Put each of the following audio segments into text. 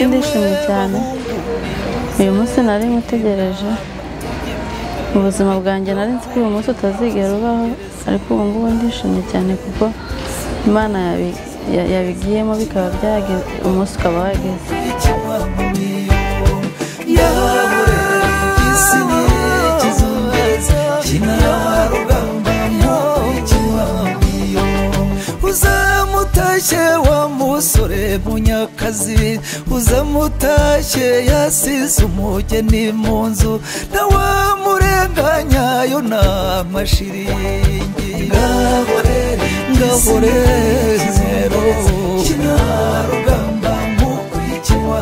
Ndishimye cyane uyu munsi nari ngutegereje mu buzima bwanjye nari nzi ko uyu munsi utazigera ubaho ariko ubu ngubu ndishimye cyane kuko imana yabi- ya- yabigiyemo bikaba byageze umunsi ukaba wageze uzamutashye wa musore munyakazi uzamutashye yasize umugeni mu nzu na wa murenganyayo na mashiringi ngaborere ngaborere zero kinarugamba mukurikinywa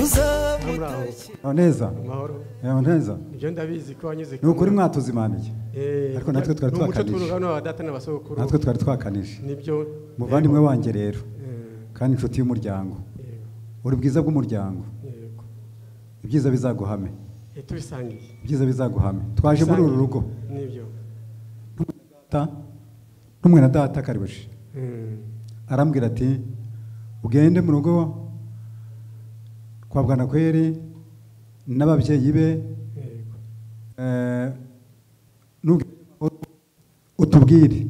uzamutashye Aho neza amahoro aho neza ibyo ndabizi ko wanyuze ni ukuri mwatuzimaniye Eh, ariko natwe twari ni umuco twakanije tw'urugano wa data n'abasokuru natwe twari twakanije nibyo muvandimwe wanjye rero Eh, kandi inshuti y'umuryango yego, uri bwiza bw'umuryango yego. ibyiza bizaguhame Eh, tubisangiye ibyiza bizaguhame twaje muri uru rugo nibyo Ta- n'umwe na data karibushi Mm, arambwira ati ugende mu rugo kwa bwanakweri n'ababyeyi be yego eh, nugera amahoro, utubwire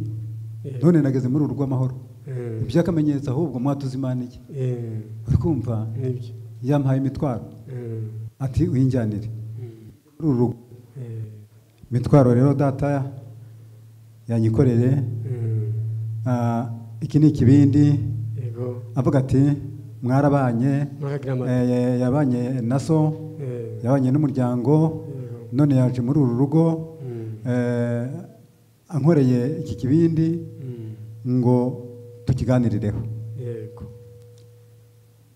Yego. none nageze muri uru rugo amahoro Mm, iby'akamenyetso ahubwo mwatuzimaniye eh, uri kumva nibyo yampaye imitwaro Mm, ati uyinjyanire mm, muri uru rugo eh, imitwaro rero data yanyikoreye mm, ah, iki ni ikibindi yego avuga ati mwarabanye muragira amata eh, ya- yabanye na so Eh, yabanye n'umuryango yego none yaje muri uru rugo Mm, eh, ankoreye iki kibindi mm, ngo tukiganirireho yego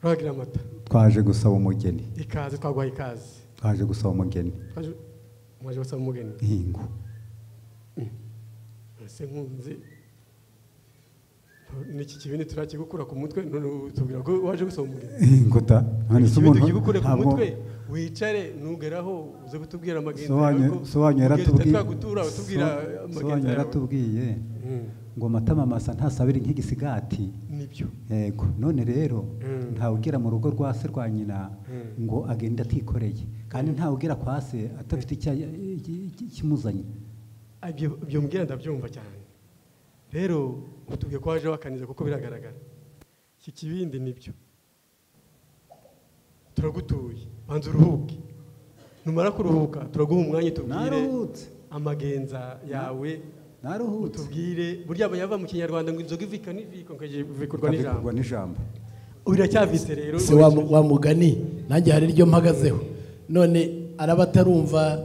muragira amata twaje gusaba umugeni ikaze twaguhaye ikaze twaje gusaba umugeni Twaje- mwaje gusaba umugeni ingo ese nkunzi n'iki kibindi turakigukura ku mutwe none tubwira ko waje gusoma umugeni ingo ta none se ikibindi umuntu ugikukure ku ntabwo mutwe wicare ntugeraho uze kutubwira amagenzi Sobanyu- sobanyu yaratubwiye twagutura tubwira so- amagenzi sobanyu yawe yaratubwiye Mm, ngo matama masa ntasabire nk'igisigati nibyo yego none rero Mm. ntawe ugera mu rugo rwa se rwa nyina Mm. ngo agende atikoreye kandi ntawe ugera kwa se adafite icya- iki- iki- ikimuzanye Ah, ibyo- ibyo mbwira ndabyumva cyane rero utubwiye ko waje wakaniza kuko biragaragara iki kibindi nibyo turagutuye banza uruhuke numara kuruhuka turaguha umwanya tubwire Naruhutse. amagenza yawe naruhutse utubwire burya bayava mu kinyarwanda ngo inzoga ivikana iviko nkagivikurwa n'ijambo Ikabikorwa n'ijambo biracyavise rero si wa, wa mugani nanjye hari iryo mpagazeho none araba atarumva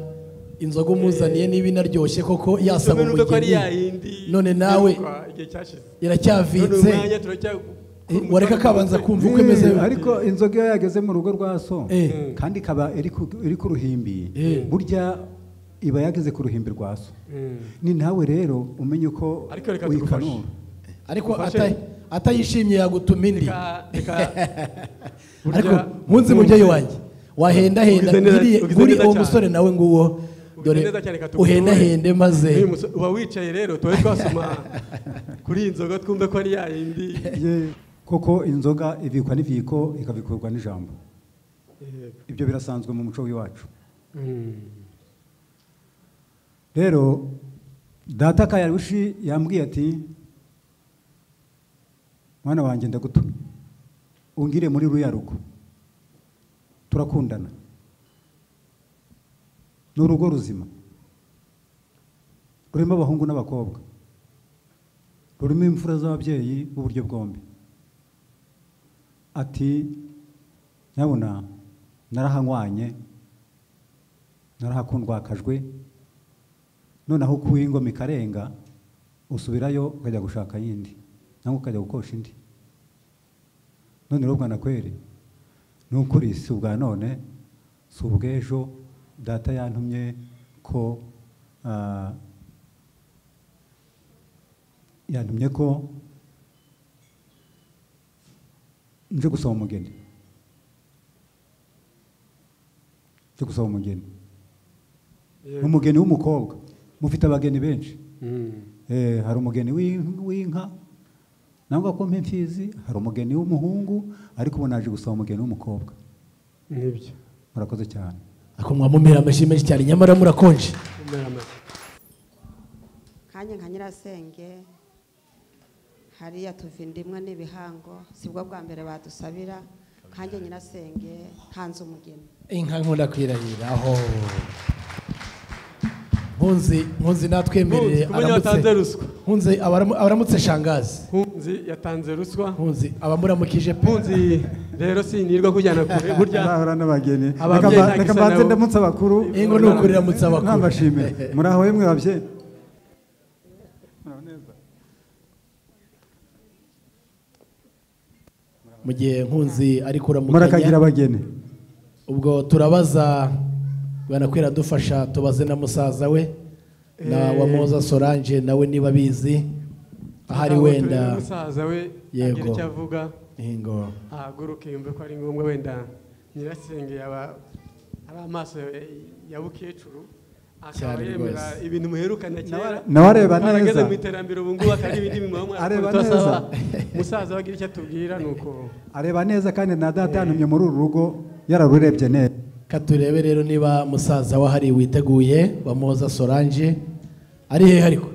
inzoga umuzaniye niba inaryoshye koko yasaba numve ko ari umugeni yayindi none nawe iheruka igihe cyashize none iracyavitse umwanya turacyagu- Eh, wareka akabanza kumva uko imeze Eh, ariko inzoga iyo yageze mu rugo rwa so Eh. kandi ikaba iri ku- iri ku ruhimbi burya iba yageze ku ruhimbi rwa so Mm. ni nawe rero umenye uko Ariko reka tugufashe. uyikanura. ariko Ufashe. ata- atayishimye yagutuma indi Reka- reka ariko burya- nkunze mubyeyi wanjye wahendahenda Ugize neza- iriya- ugize buri neza uwo cyane. musore nawe nguwo Ugize dore neza cyane, reka tuguture. uhendahende maze Uyu muso- uba wicaye rero tuba twasoma kuri iyi nzoga twumve ko ari yayindi Ye, koko inzoga ibikwa n'iviko ikabikurwa n'ijambo Yego. ibyo birasanzwe mu muco w'iwacu Mm. rero data kayarushi yambwiye ati mwana wanjye ndagutumye ungire muri ruriya rugo turakundana ni urugo ruzima rurimo abahungu n'abakobwa rurimo imfura z'ababyeyi b'uburyo bwombi ati nyabuna narahanywanye narahakundwakajwe noneho ukuye ingoma ikarenga usubirayo ukajya gushaka yindi cyangwa ukajya gukosha indi none rero bwana kweri ni ukuri si ubwa none si ubw'ejo data yantumye ko ah, yantumye ko nje gusaba umugeni nje gusaba umugeni umugeni w'umukobwa mufite abageni benshi Eh, hari umugeni w'in- w'inka nangwa ko mpimfizi hari umugeni w'umuhungu ariko ubu naje gusaba umugeni w'umukobwa n'ibyo murakoze cyane ariko mwamumira amashyi menshi cyane nyamara murakonje umera amashyi kanya nka nyirasenge hariya tuva indimwa n'ibihango sibwo bwa mbere badusabira kanjye nyirasenge ntanze umugeni inka nkunda kwirahira aho nkunzi nkunzi natwemerere Nkunzi, kumenya watanze ruswa. nkunzi abaramu- abaramutse shangazi nkunzi yatanze ruswa nkunzi abamuramukije pe nkunzi rero sinirwa kujyana kure burya Murahora n'abageni Ababyeyi Reka mba- ntacyo reka isa mbanze nabo. ndamutse abakuru ingo ni ukuriramutse abakuru nabashimire muraho yemwe babyeyi mu gihe nkunzi ari murakagira kuramukanya abageni ubwo turabaza banakwira dufasha tubaze na musaza we na Eh. wamoza solange nawe niba abizi ahari Ntabwo turi wenda n'umusaza we Yego. agira icyo avuga ingo ahaguruke yumve ko ari ngombwa wenda nyirasenge yaba ari amaso ya bukecuru akaba Cyane yemera rwose. ibintu muherukana kera nawe areba arageze neza. mu iterambere ubu ngubu atari ibindi bimuha umwana Areba kuruta neza. asaba umusaza we agira icyo atubwira ni uko areba neza kandi na data yantumye muri uru rugo yararurebye neza Ka turebe rero niba musaza we ahari witeguye wamuhoza solange ari hehe ariko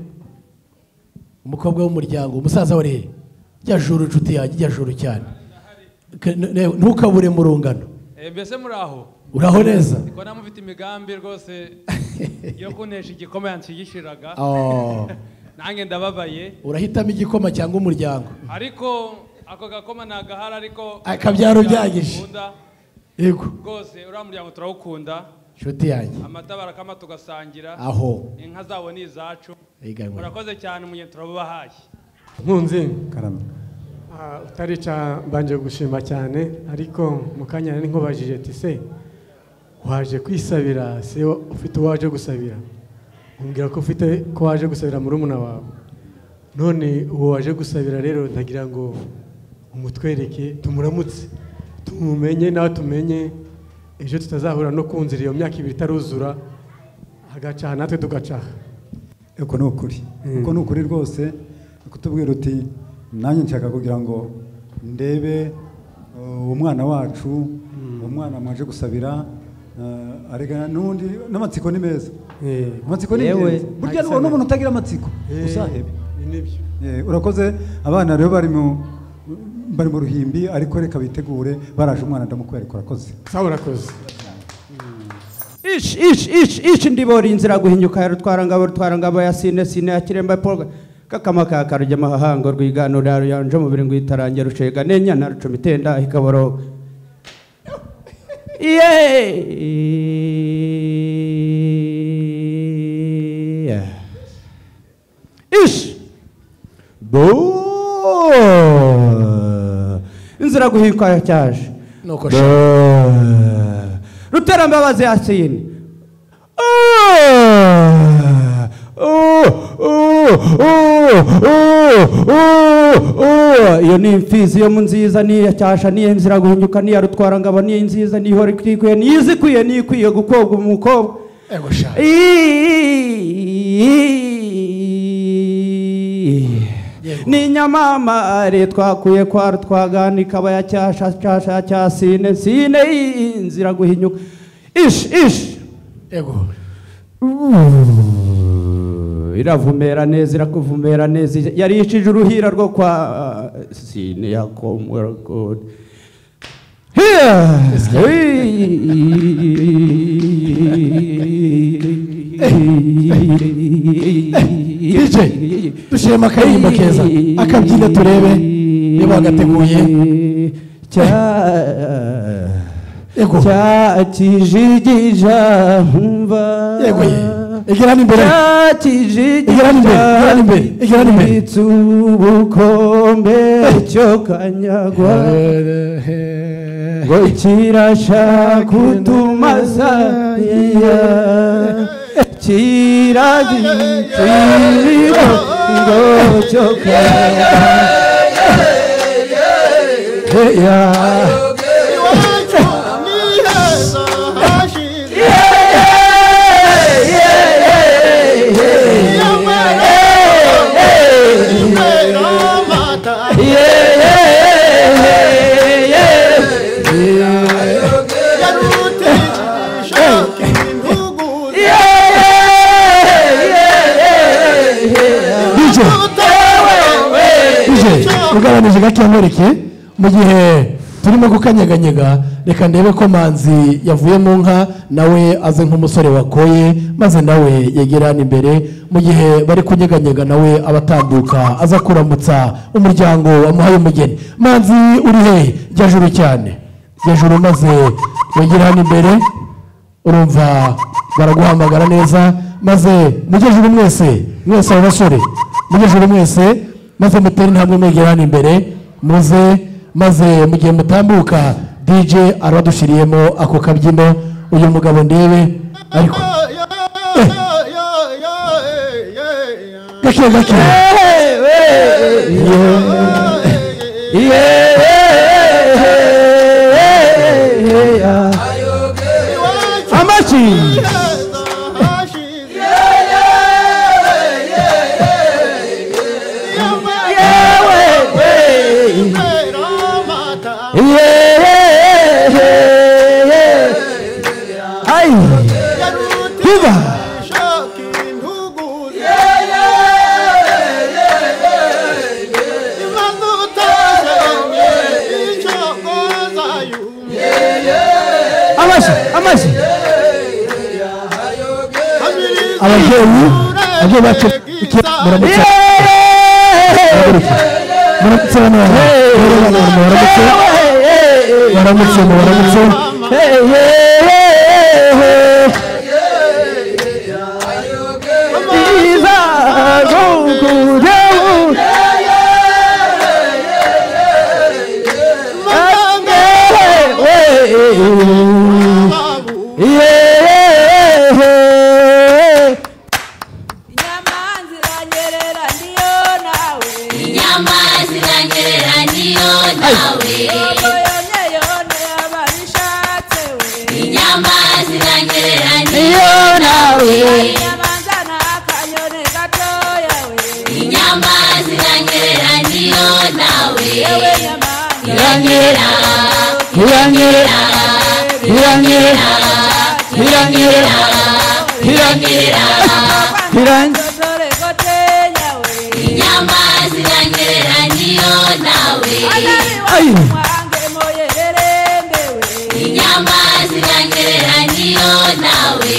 umukobwa w'umuryango umusaza we ari hehe jya juru inshuti yanjye jya juru cyane Ka- n- ne- ntukabure mu rungano Eh, mbese muri aho uraho neza niko namufite imigambi rwose yo kuntesha igikoma yanshigishiraga Oh, nanjye ndababaye urahitamo igikoma cyangwa umuryango ariko ako gakoma ni agahari ariko Akabyaro byagije. Dukunda, yego rwose uriya muryango turawukunda inshuti yanjye amata barakama tugasangira aho inka zabo ni izacu Ega ngo. murakoze cyane mu gihe turabubahaye nkunzi karame ah, utarica mbanje gushima cyane ariko mu kanya nari nkubajije ati se waje kwisabira se ufite uwo waje gusabira umbwira ko ufite ko waje gusabira murumuna wawe none uwo waje gusabira rero ndagira ngo umutwereke tumuramutse tumumenye nawe tumenye ejo tutazahura no kunzira iyo myaka ibiri itaruzura agacaha natwe tugacaha uko ni ukuri uko ni ukuri rwose kutubwira uti nanjye nshaka kugira ngo ndebe uh, umwana wacu umwana mwaje gusabira uh, arega n'undi n'amatsiko ni meza Eh, amatsiko ni yewe, meza burya ntagisabira. n'umuntu utagira amatsiko eh, uzahebe ni nibyo Eh, urakoze abana rero bari mu bari mu ruhimbi ariko reka bitegure baraje umwana ndamukwereka urakoze sawa urakoze ishi ishi ishi ishi ndibora inzira guhinyuka ya rutwarangabo rutwarangabo ya sine sine ya kiremba paul kakama ka karujya amahanga rwiganura ruyanja umubiri ngo itarange rushega nenyana rucuma itenda ikaboroga yeee ishi bo inzira guhinyuka cyaje Nuko Bo. sha. ruterambabazi yasine iyo ni imfizi yo mu nziza niya cyasha niya nzira guhinyuka niya rutwara ngabo niya nziza nihora ikikwiye niyizikwiye niyikwiye gukobwa umukobwa ego sha ni inyamamare twakuye kwa rutwagana ikaba ya cyasha cyasha cya sine sine y'inzira guhinyuka ishi ishi ego iravumera neza irakuvumera neza yarishije uruhira rwo kwa sine ya komweragodi dj dushiremo akaririmbo keza akabyina turebe niba wagateguye Yego. cyakijigija nkumva yego ye egera n'imbere Igera n'imbere, igera n'imbere, igera cyakijigija n'imbere. mbitse ubukombe cyo kanyagwa ngo kirashaka utumaza iya kiragitirigo ngo cyo kanyagwa heya iwacu niheza hashize nyamara nyamara mata yarutisha intuguru dije utawe dije ugabanije gato nkwereke mu gihe turimo gukanyeganyega reka ndebe ko manzi yavuye mu nka nawe aze nk'umusore wakoye maze nawe yegera hano imbere mu gihe bari kunyeganyega nawe abatambuka aza kuramutsa umuryango wamuhaye umugeni manzi uri hehe jya juru cyane jya juru maze wegere hano imbere urumva baraguhamagara neza maze mugejuru mwese mwese abo basore mugejuru mwese maze mutere intambwe mwegera hano imbere muze maze mu gihe mutambuka dj arabadushiriyemo ako kabyino uyu mugabo ndebe ariko gake gake amaki biba amashyi amashyi ababyeyi ababyeyi bacu muramutse muramutse bana muramutse muramutse muramutse Inyama ziranyerera niyo nawe Inyama ziranyerera niyo nawe Inyama ziranyerera niyo nawe Iranyerera Iranyerera Iranyerera Iranyerera Iranyerera Inyama ziranyerera niyo nawe Inyama ziranyerera niyo nawe Inyama ziranyerera niyo nawe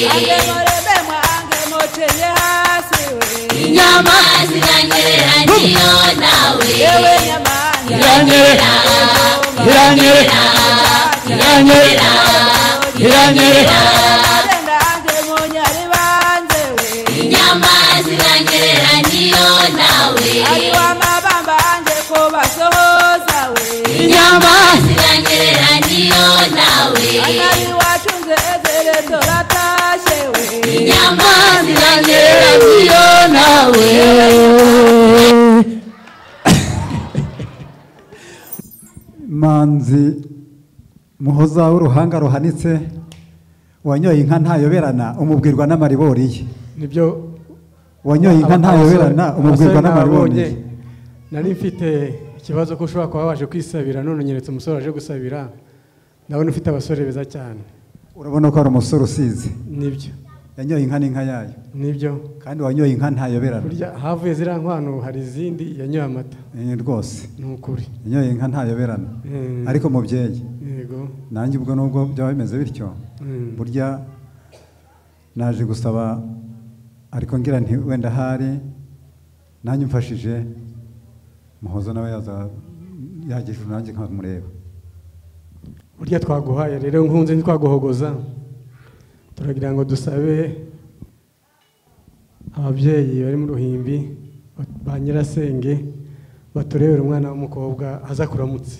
Iranyerera Iranyerera Iranyerera Iranyerera Inyama ziranyerera niyo nawe Inyama ziranyerera niyo nawe Inyama ziranyerera niyo nawe manzi muhoza w'uruhanga ruhanitse wanyoye inka ntayoberana umubwirwa n'amaribori ye nibyo wanyoye inka ntayoberana abasore- umubwirwa abasore n'amaribori ye nababonye, nari mfite ikibazo ko ushobora kuba waje kwisabira none unyeretse umusore waje gusabira ndabona ufite abasore beza cyane urabona ko hari umusore usize nibyo yanyoye inka n'inka yayo nibyo kandi wanyoye inka ntayoberana burya havuye ziriya nkwano hari izindi yanyoye amata Eh, rwose ni ukuri yanyoye inka ntayoberana Mm. ariko mubyeyi yego nanjye ubwo nubwo byaba bimeze bityo Mm. burya naje gusaba ariko ngira nti wenda ahari nanjye umfashije muhozo nawe yaza yagisha nanjye nkamureba burya twaguhaye rero nkunze ntitwaguhogoza turagira ngo dusabe ababyeyi bari mu ruhimbi ba- ba nyirasenge baturebere umwana w'umukobwa aza kuramutse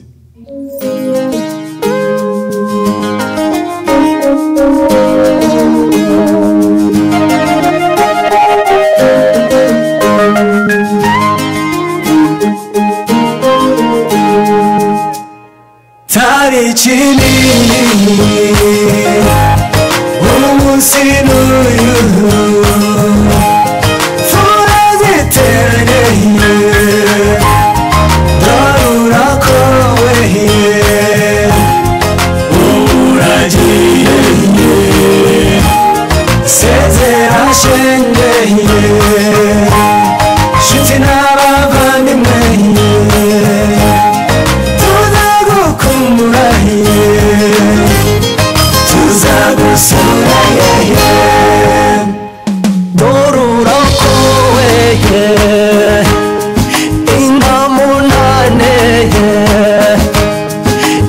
cyari kinini umunsi n'uyu mvura ziteranye dore urakowe ubu uragiye sezera shenge nshuti n'abavandimwe tuzagukumbura tuzagusura dore urakowe indamu nane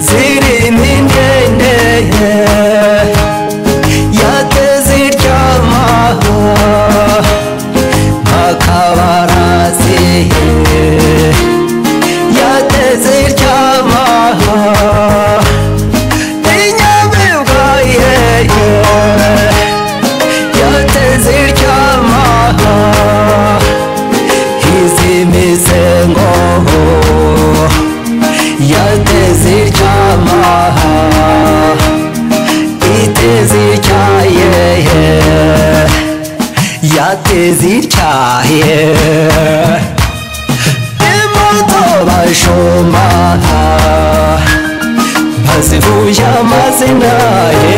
zirimo indende yateze iryamaho akabarazi yateze iryamaha inyamibwa yeye yateze iryamaha izimize ngo yateze iryamaha iteze iryayeye yateze ityaye imoto bashumba bazivuye amazina ye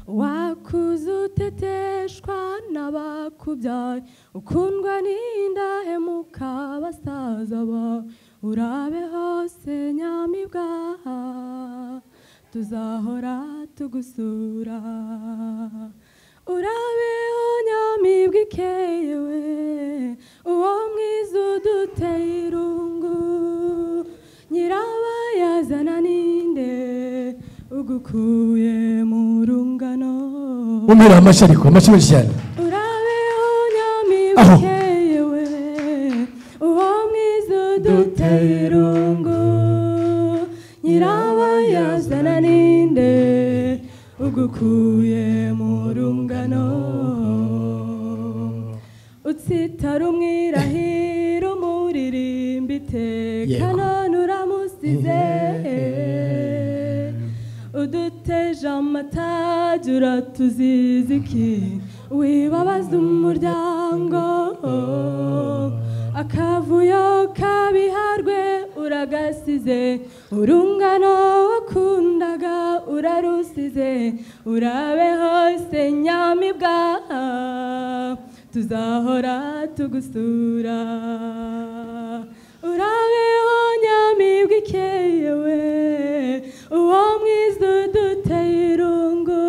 wakuze uteteshwa n'abakubyaye ukundwa n'indahemuka basaza bawe urabe hose nyamibwa tuzahora tugusura urabeho nyamibwa ikeyewe uwo mwiza uduteye irungu nyirabayazana ninde ugukuye mu rungano umubwira amashyi ariko amashyi menshi cyane urabeho Aho. nyamibwa ikeyewe uwo mwiza uduteye irungu nyirabayazana ninde ugukuye mu rungano utsitara umwirahira umuririmba itekana nuramusize uduteje amatage uratuziza iki wibabaza umuryango akavuyo kabiharwe uragasize urungano wakundaga urarusize urabe hose nyamibwa tuzahora tugusura urabeho nyamibwa ikeyewe uwo mwiza uduteye irungu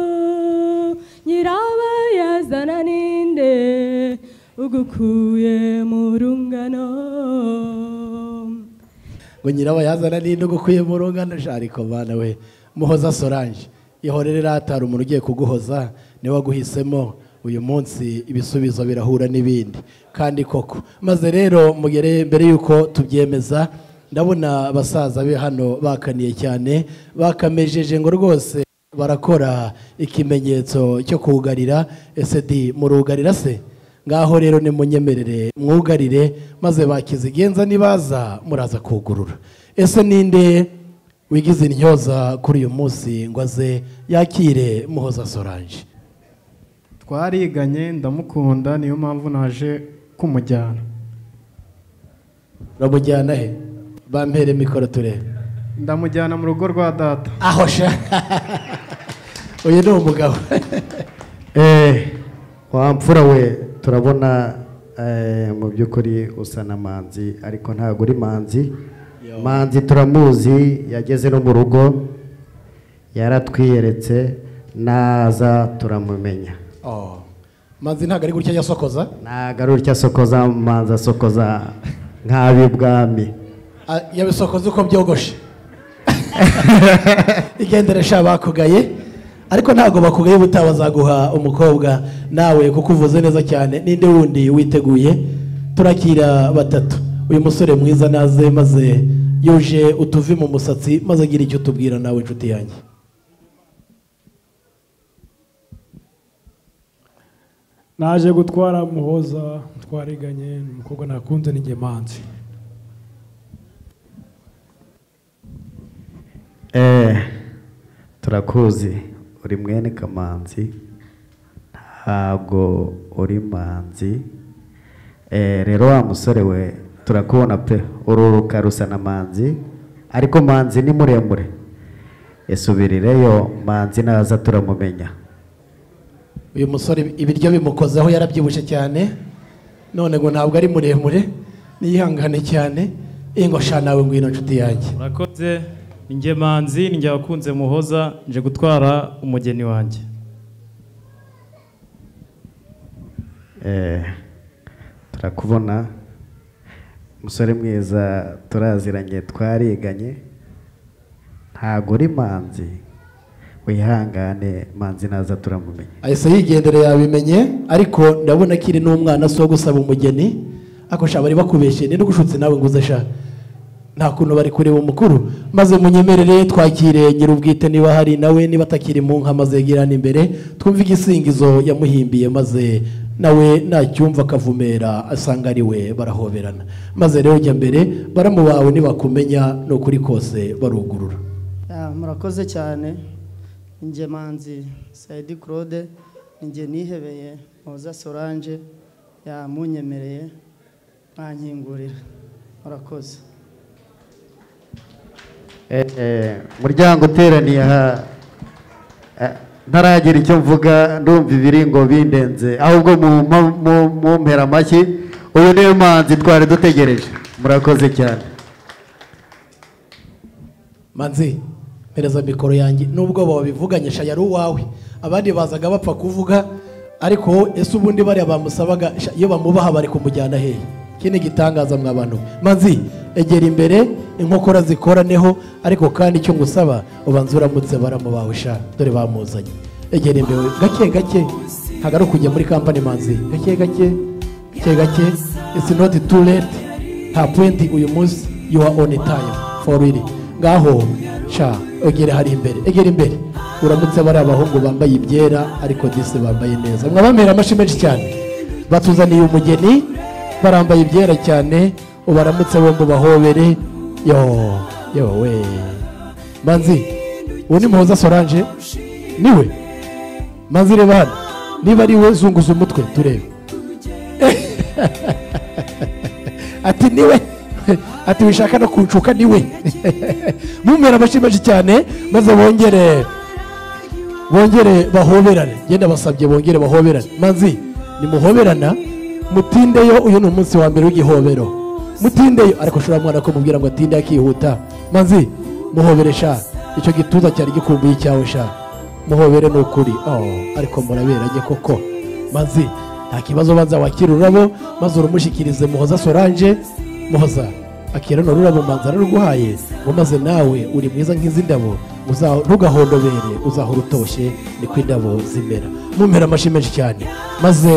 nyirabayazana ninde ugukuye mu rungano ngo nyirabayazana ninde ugukuye mu rungano sha ariko bana we muhoza sorange ihorere ratara umuntu ugiye kuguhoza niwe waguhisemo uyu munsi ibisubizo birahura n'ibindi kandi koko maze rero mugere mbere y'uko tubyemeza ndabona abasaza be hano bakaniye cyane bakamejeje ngo rwose barakora ikimenyetso cyo kuwugarira ese di murugarira se ngaho rero nimunyemerere mwugarire maze bakizigenza nibaza muraza kugurura ese ninde wigize intyoza kuri uyu munsi ngo aze yakire muhoza sorange twariganye ndamukunda niyo mpamvu naje kumujyana uramujyana he bampere mikoro turebe ndamujyana mu rugo rwa data aho sha uyu ni umugabo wa mfura we turabona eh, mu by'ukuri usa na manzi ariko ntabwo uri manzi manzi turamuzi yageze no mu rugo yaratwiyeretse naza turamumenya Oh. manzi ntabwo ari gutya yasokoza agarutya asokoza manzi asokoza nk'ab'ibwami Ah, yabisokoza uko byogoshe igendere sha bakugaye ariko ntabwo bakugaye ubutaha bazaguha umukobwa nawe kuko uvuze neza cyane ninde wundi witeguye turakira batatu uyu musore mwiza naze maze yuje utuvi mu musatsi maze agira icyo tubwira nawe inshuti yanjye naje gutwara muhoza twariganye ni umukobwa nakunze n'ingemanzi Eh, turakuzi uri mwene kamanzi ntabwo uri manzi Eh, rero wa musore we turakubona pe ururuka rusa na manzi ariko manzi ni muremure isubirireyo manzi naza turamumenya uyu musore ibiryo bimukozaho yarabyibushye cyane none ngo ntabwo ari muremure niyihangane cyane eh, ngo sha nawe ngwino nshuti yanjye murakoze njye manzi njye wakunze muhoza nje gutwara umugeni wanjye Eh, turakubona musore mwiza turaziranye twariganye ntabwo uri manzi wihangane manzi naza turamumenya ahise yigendera yabimenye ariko ndabona akiri n'umwana si uwo gusaba umugeni ako sha bari bakubeshye ni n'ugushutse nawe ngo uze sha nta kuntu bari kureba umukuru maze munyemerere twakire ngira ubwite niba hari nawe niba atakiri mu nka maze yegerane imbere twumve igisingizo yamuhimbiye maze nawe nacyumva akavumera asanga ari we barahoberana maze rero jya mbere baramu bawe nibakumenya ni ukuri kose barugurura Ah, murakoze cyane njye manzi sayidi claude njye nihebeye muza solange yamunyemereye mwankingurira murakoze Eh, eh, muryango uteraniye aha eh, ntaragira icyo mvuga ndumva ibiri ngo bindenze ahubwo mu- mu- mu- mumpera amashyi uyu niwe manzi twari dutegereje murakoze cyane manzi mpereza mikoro yanjye n'ubwoba wabivuganye sha yari uwawe abandi bazaga bapfa kuvuga ariko wowe ese ubundi bariya bamusabaga sha, iyo bamubaha bari kumujyana hehe iki ni igitangaza mwa bantu we. manzi egera imbere inkokora zikoraneho ariko kandi icyo ngusaba ubanza uramutse baramu bawe sha dore bamuzanye egera imbere gake gake ntabwo ari ukujya muri kampani manzi gake gake gake gake isi noti tu leti nta puwenti uyu munsi yuwa oni tayimu foru iri ngaho sha egera hari imbere egera imbere uramutse bari abahungu bambaye ibyera ariko disi bambaye neza mwabamera amashyi menshi cyane batuzaniye umugeni barambaye ibyera cyane ubaramutse bombi bahobere yo yo we manzi uwo ni muhoza sorange niwe manzi reba hano niba ari we zunguza umutwe turebe ati niwe ati wishaka no kuncuka niwe mumera amashyi menshi cyane maze bongere bongere bahoberane genda basabye bongere bahoberane manzi nimuhoberana mutindeyo uyu ni umunsi wa mbere w'igihobero mutindeyo ariko ushobora mwana ko mubwira ngo atinde akihuta manzi muhobere sha icyo gituza cyari gikumbuye icyawe sha muhobere ni ukuri Oh, ariko muraberanye koko manzi nta kibazo banza wakira ururabo maze urumushikirize muhoza sorange muhoza akira no rurabo manza araruguhaye ngo maze nawe uri mwiza nk'izi ndabo uza- ntugahondobere uzahora utoshye niko indabo zimera mumera amashyi menshi cyane maze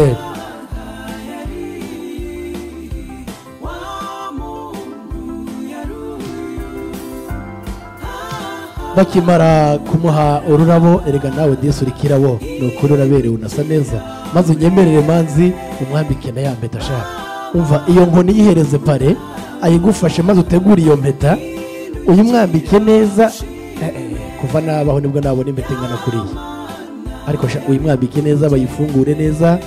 bakimara kumuha ururabo erega nawe disi uri kirabo ni ukuri uraberewe unasa neza maze unyemerere manzi umwambike na ya mpeta ashaka umva iyo nkoni yihereze pare ayigufashe maze utegure iyo mpeta uyimwambike neza Eh, eh, kuva nabaho nibwo nabona impeta ingana kuriya ariko sha uyimwambike neza bayifungure neza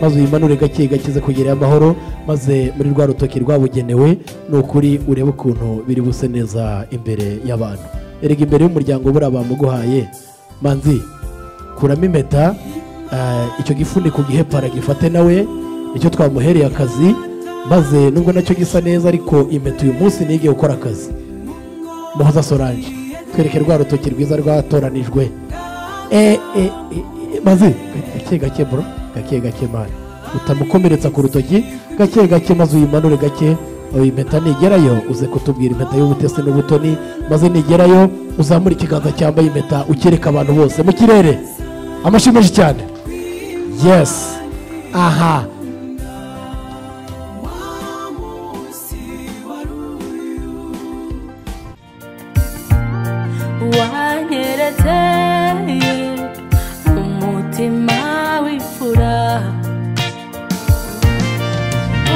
maze uyimanure gake gakize kugerayo amahoro maze muri rwa rutoki rwabugenewe ni ukuri urebe ukuntu biri buse neza imbere y'abantu erega imbere y'umuryango buriya bamuguhaye manzi kuramo impeta eh, icyo gifuniko gihepara gifate nawe nicyo twamuhereye akazi maze nubwo nacyo gisa neza ariko impeta uyu munsi nigiye gukora akazi muhoza sorange twereke rwa rutoki rwiza rwatoranijwe Eh, eh, eh, eh, maze gake gake bro gake gake mani utamukomeretsa ku rutoki gake gake maze uyimanure gake iyi mpeta nigerayo uze kutubwira impeta y'ubutesi n'ubutoni maze nigerayo uzamure ikiganza cyambaye impeta ukereka abantu bose mu kirere amashyi menshi cyane yes aha wanyeretse umutima w'ifura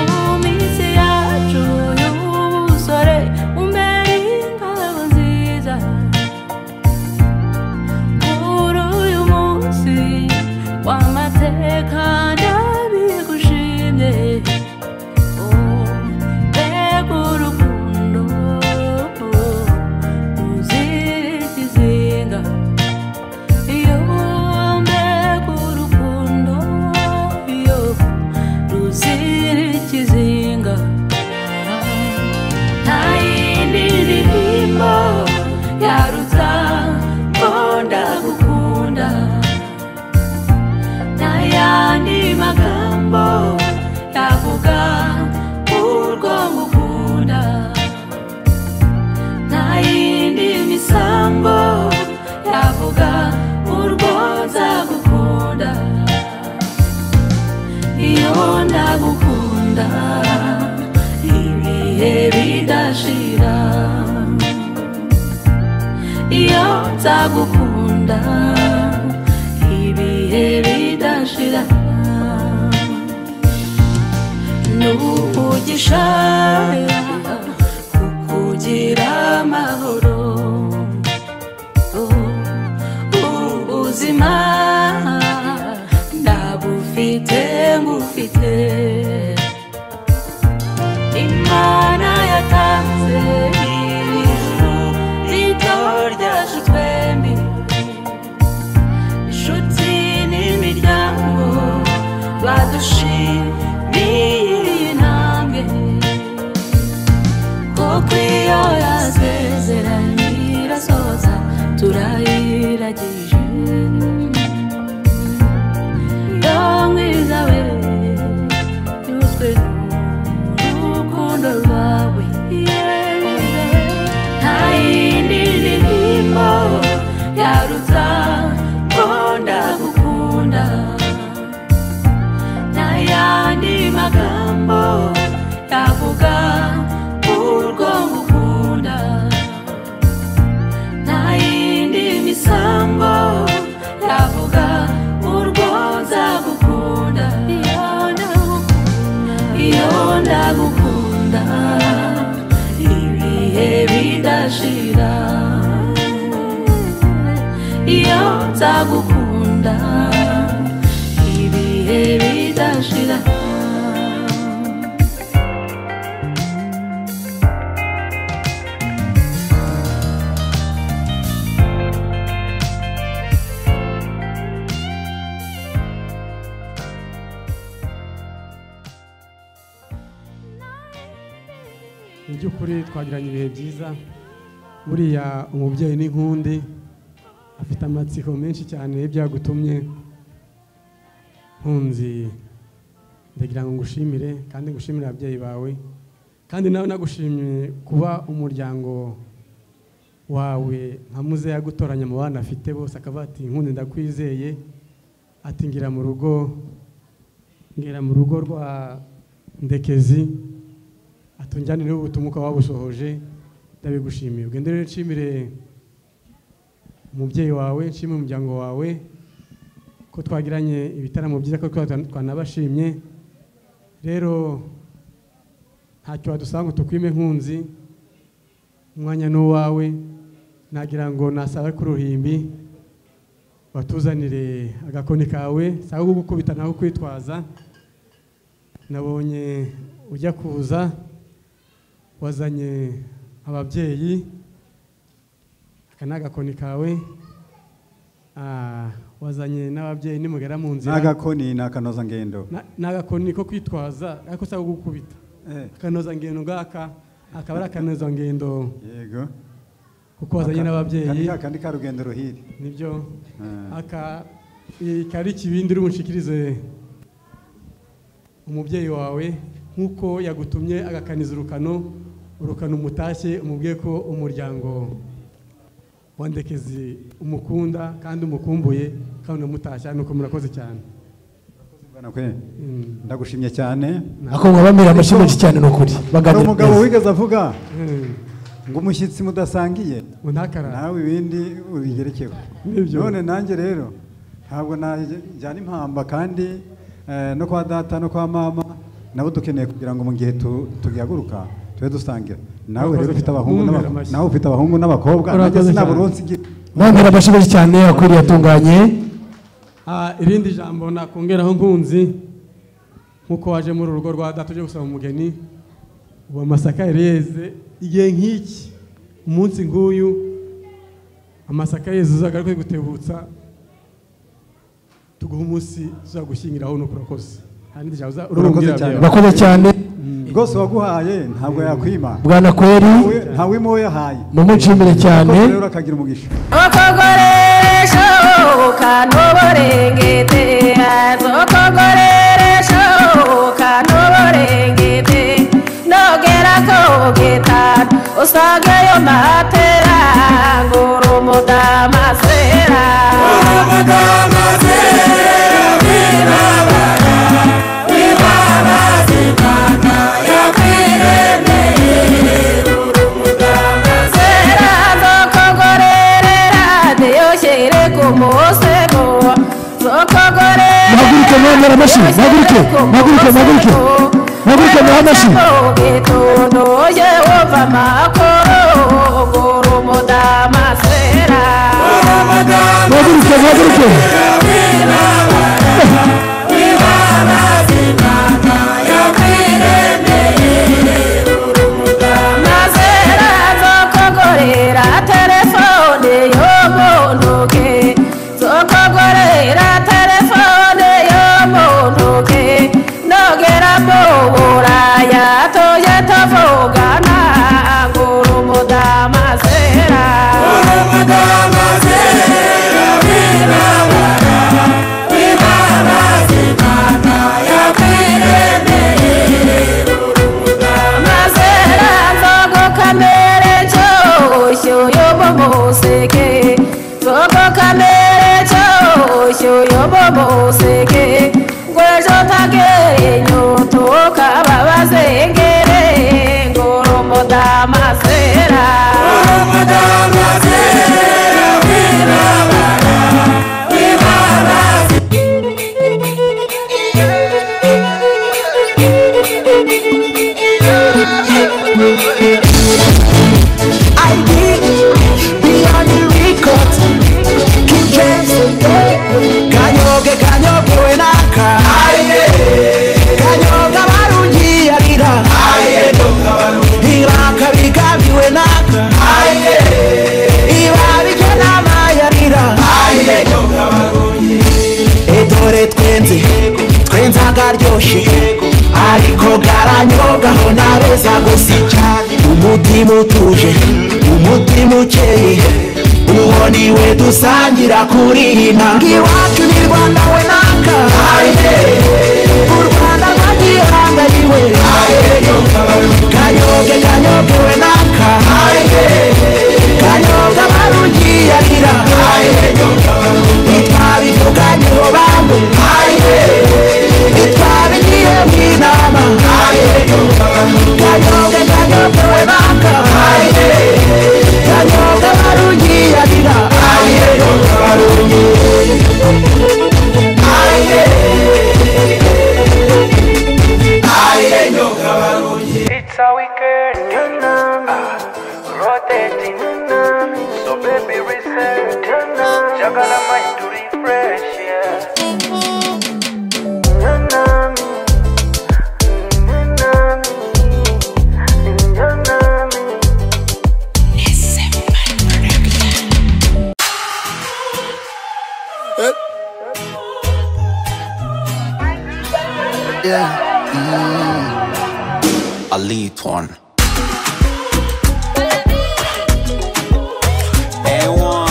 mu minsi yacu y'ubusore umbere ingabo nziza ibihe bidashira iyo nzagukunda ibihe bidashira n'ubugisha kukugira amahoro Oh, ubuzima ndabufite ngufite imana yatanze ijuru rito ryacu twembi inshuti n'imiryango badushimiye iyi ntambwe kuko iyo yasezeranye irasoza turayiragije yo mwiza we yuzwe n'urukundo rwawe nta yindi ndirimbo yaruta nkunda gukunda nta yandi magambo yavuga urwo ngukunda nta yindi misango yavuga urwo nzagukunda iyo ndagukunda iyo ndagukunda ibihe bidashira iyo nzagukunda ibihe bidashira mu by'ukuri twagiranye ibihe byiza buriya umubyeyi ni nk'undi afite amatsiko menshi cyane y'ibyagutumye nkunzi ndagira ngo ngushimire kandi ngushimire ababyeyi bawe kandi nawe nagushimiye kuba umuryango wawe nka muze yagutoranya mu bana afite bose akavuga ati nkundi ndakwizeye ati ngira mu rugo ngera mu rugo rwa ndekezi atunjyanire ubutumwa ukaba wabusohoje ndabigushimiye ugende rero nshimire umubyeyi wawe nshimire umuryango wawe ko twagiranye ibitaramo byiza ko twa- twanabashimye rero ntacyo wadusanga tukwime nkunzi umwanya ni uwawe nagira ngo nasaba ku ruhimbi watuzanire agakoni kawe si ako gukubita naho kwitwaza nabonye ujya kuza wazanye ababyeyi aka ni agakoni kawe Ah, wazanye n'ababyeyi nimugera mu nzira n'agakoni ni akanozangendo Na- ni agakoni ko kwitwaza ariko si ako gukubita akanozangendo ngaka akaba ari akanozangendo yego kuko wazanye n'ababyeyi kandi kandi ka rugendo ruhire nibyo Ah. aka iyi kari ikibindi uri bunshikirize umubyeyi wawe nk'uko yagutumye agakaniza urukano urukano umutashye umubwiye ko umuryango wa ndekezi umukunda kandi umukumbuye kandi unamutashya nuko murakoze cyane Nakwe. ndagushimye cyane Ako nkabamira amashyi menshi cyane ni ukuri. hari Baganira umugabo neza. wigeze avuga Mm. ngo umushyitsi mudasangiye ntakarare nawe ibindi ubigerekeho Nibyo. none nanjye rero ntabwo najyana impamba kandi eh, no kwa data no kwa mama nabo dukeneye kugira ngo mu gihe tu- tugihaguruka tube dusangira nawe Urakoze rero ufite cyane. abahungu Mwumvira n'abak- amashyi. nawe ufite abahungu n'abakobwa nanjye Urakoze sinabura cyane. uwo nsigira mwamira amashyi menshi cyane akwiriye atunganye Ah, irindi jambo nakongeraho nkunzi nk'uko waje muri uru rugo rwa data uje gusaba umugeni ubu amasaka yari yeze igihe nk'iki umunsi nk'uyu amasaka yeze uzagaruke gutebutsa tuguha umunsi uzagushyingiraho nuko urakoze hari n'irindi jambo uza- urakoze urabwira cyane ababyeyi. Urakoze cyane. rwose uwaguhaye ntabwo yakwima Bwana Kweri. ntawima uwo yahaye mumushimire cyane Urakoze rero akagira umugisha Zokogoreshoka ntuborengete Zokogoreshoka ntuborengete Nogera kogeta Usagayo matera Ngurumudamasera Ngurumudamasera Viva bara Viva bazimana Yakwiremeye ntwara amashyi mpaguruke mpaguruke mpaguruke mpaguruke muhe amashyi Mpaguruke mpaguruke Mazera zokogorera telefone yomondoke zokogorera telefone yomondoke nogera muburaya toye tovugana ngurumuda mazera Mazera zogo kamere chosho yobo moseke Zogo kamere chosho yobo moseke Gwejo tage nyoto kababa zengere Ngoromo da mazera Ngoromo da mazera Viva Viva kanyoge kanyoge we naka kanyoga barungiyarira iraka bigabiwe naka ibabije n'amayarira edore twenze twenze akaryoshye ariko karanyogaho nabeza gusa umutima utuje umutima ukeye uwo ni we dusangira kuri iyi ntanga iwacu ni rwanda we naka u rwanda rwagihangariwe kanyoge kanyoge we naka kanyoga barugiyarira ntitwabivuganyeho bamwe ntitwabigiye mu inama kanyoge kanyoge we naka kanyoga barugiyarira kanyoga It's a wicked rotating. So baby reset. Jagala mind to refresh. elite one. A1.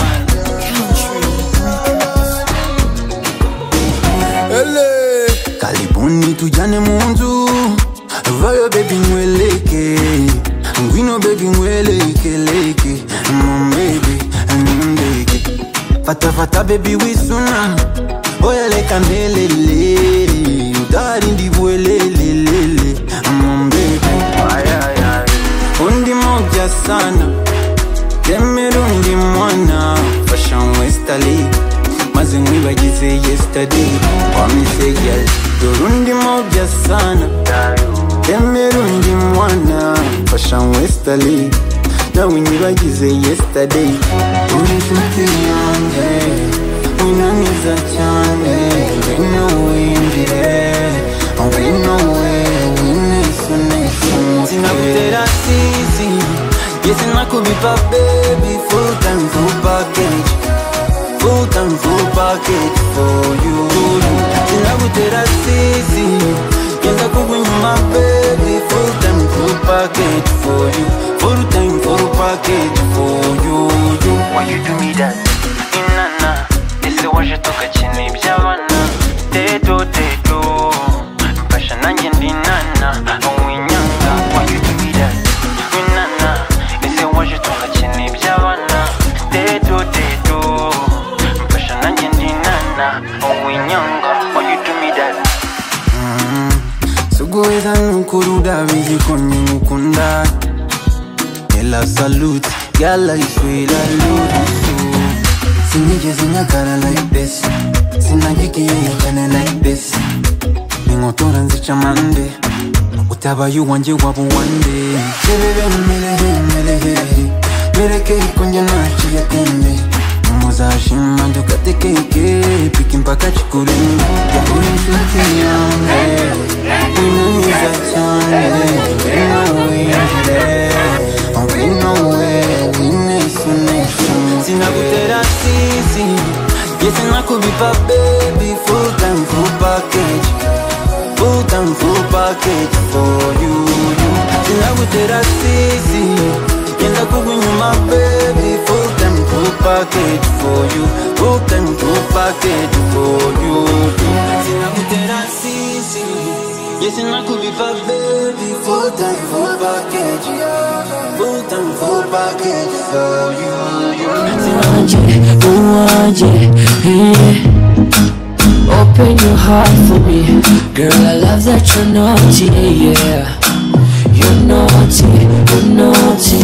karibuni tujane munzu vayo bebi ngweleke ngwino bebi ngwelekeleke mombebi nindeke fatafata bebi wisuna oyeleka melele udari ndivuelelelele mombebi undi moja sana kemerundi mwana fashion westali maze nkwibagize yesterday wamisegel dorundi moja sana kemerundi mwana fashion westali nawe nyibagize yesterday uri inshuti yanjye unaniza cyane ngwino winjire ngwino wewe nesoneso Sinakutera sisi Yes, nakubipa baby Full time, full package Full time, full package for you Sinakutera sisi Yes, nakubipa baby Full time, full package for you Full time, full package for you, you. Why you do me that? Inana Ese waje toka chini byabana Teto, teto Mfasha nanjye ndi nana Uwinyanga Why you do me that? Inana Ese waje toka chini byabana Teto, teto Mfasha nanjye ndi nana Uwinyanga Why you do me that? sikuweza nukuruda vizi kwenye mukunda ela salute yala iswela lurusu Sinigeze nyagara like this Sinagikiye nyagana like this Ningotora nzica mande Utabaye uwanjye waba uwande Sebebe mumerehe mumerehe Mereke ikonje naciye tembe Muzashima dukatekeke Piki mpaka chikure Yakuri nshuti yange Unaniza cyane Nawe injire Wino we, winesu nesu Sinakutera sisi Yes, sinakubipa baby Full time, full package Full time, full package for you Sinakutera sisi Yenda kukunyuma baby Full time, full package for you Full time, full package for you Sinakutera sisi Yes, sinakubipa baby Full time, full package Full time, full package for you Open your heart for me, girl. I love that you're naughty, yeah. You're naughty, you're naughty.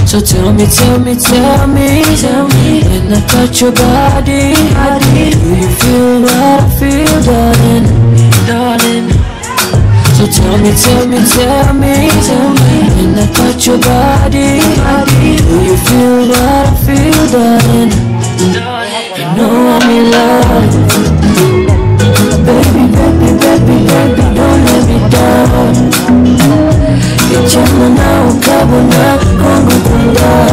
So tell me, tell me, tell me, tell me. When I touch your body, body, do you feel what I feel, darling, darling? So tell me, tell me, tell me, tell me. When I touch your body, body, do you feel what I feel, darling? You know I'm in love. Baby, baby, baby, baby, don't let me down. Ichamana ukabona kwangu kunda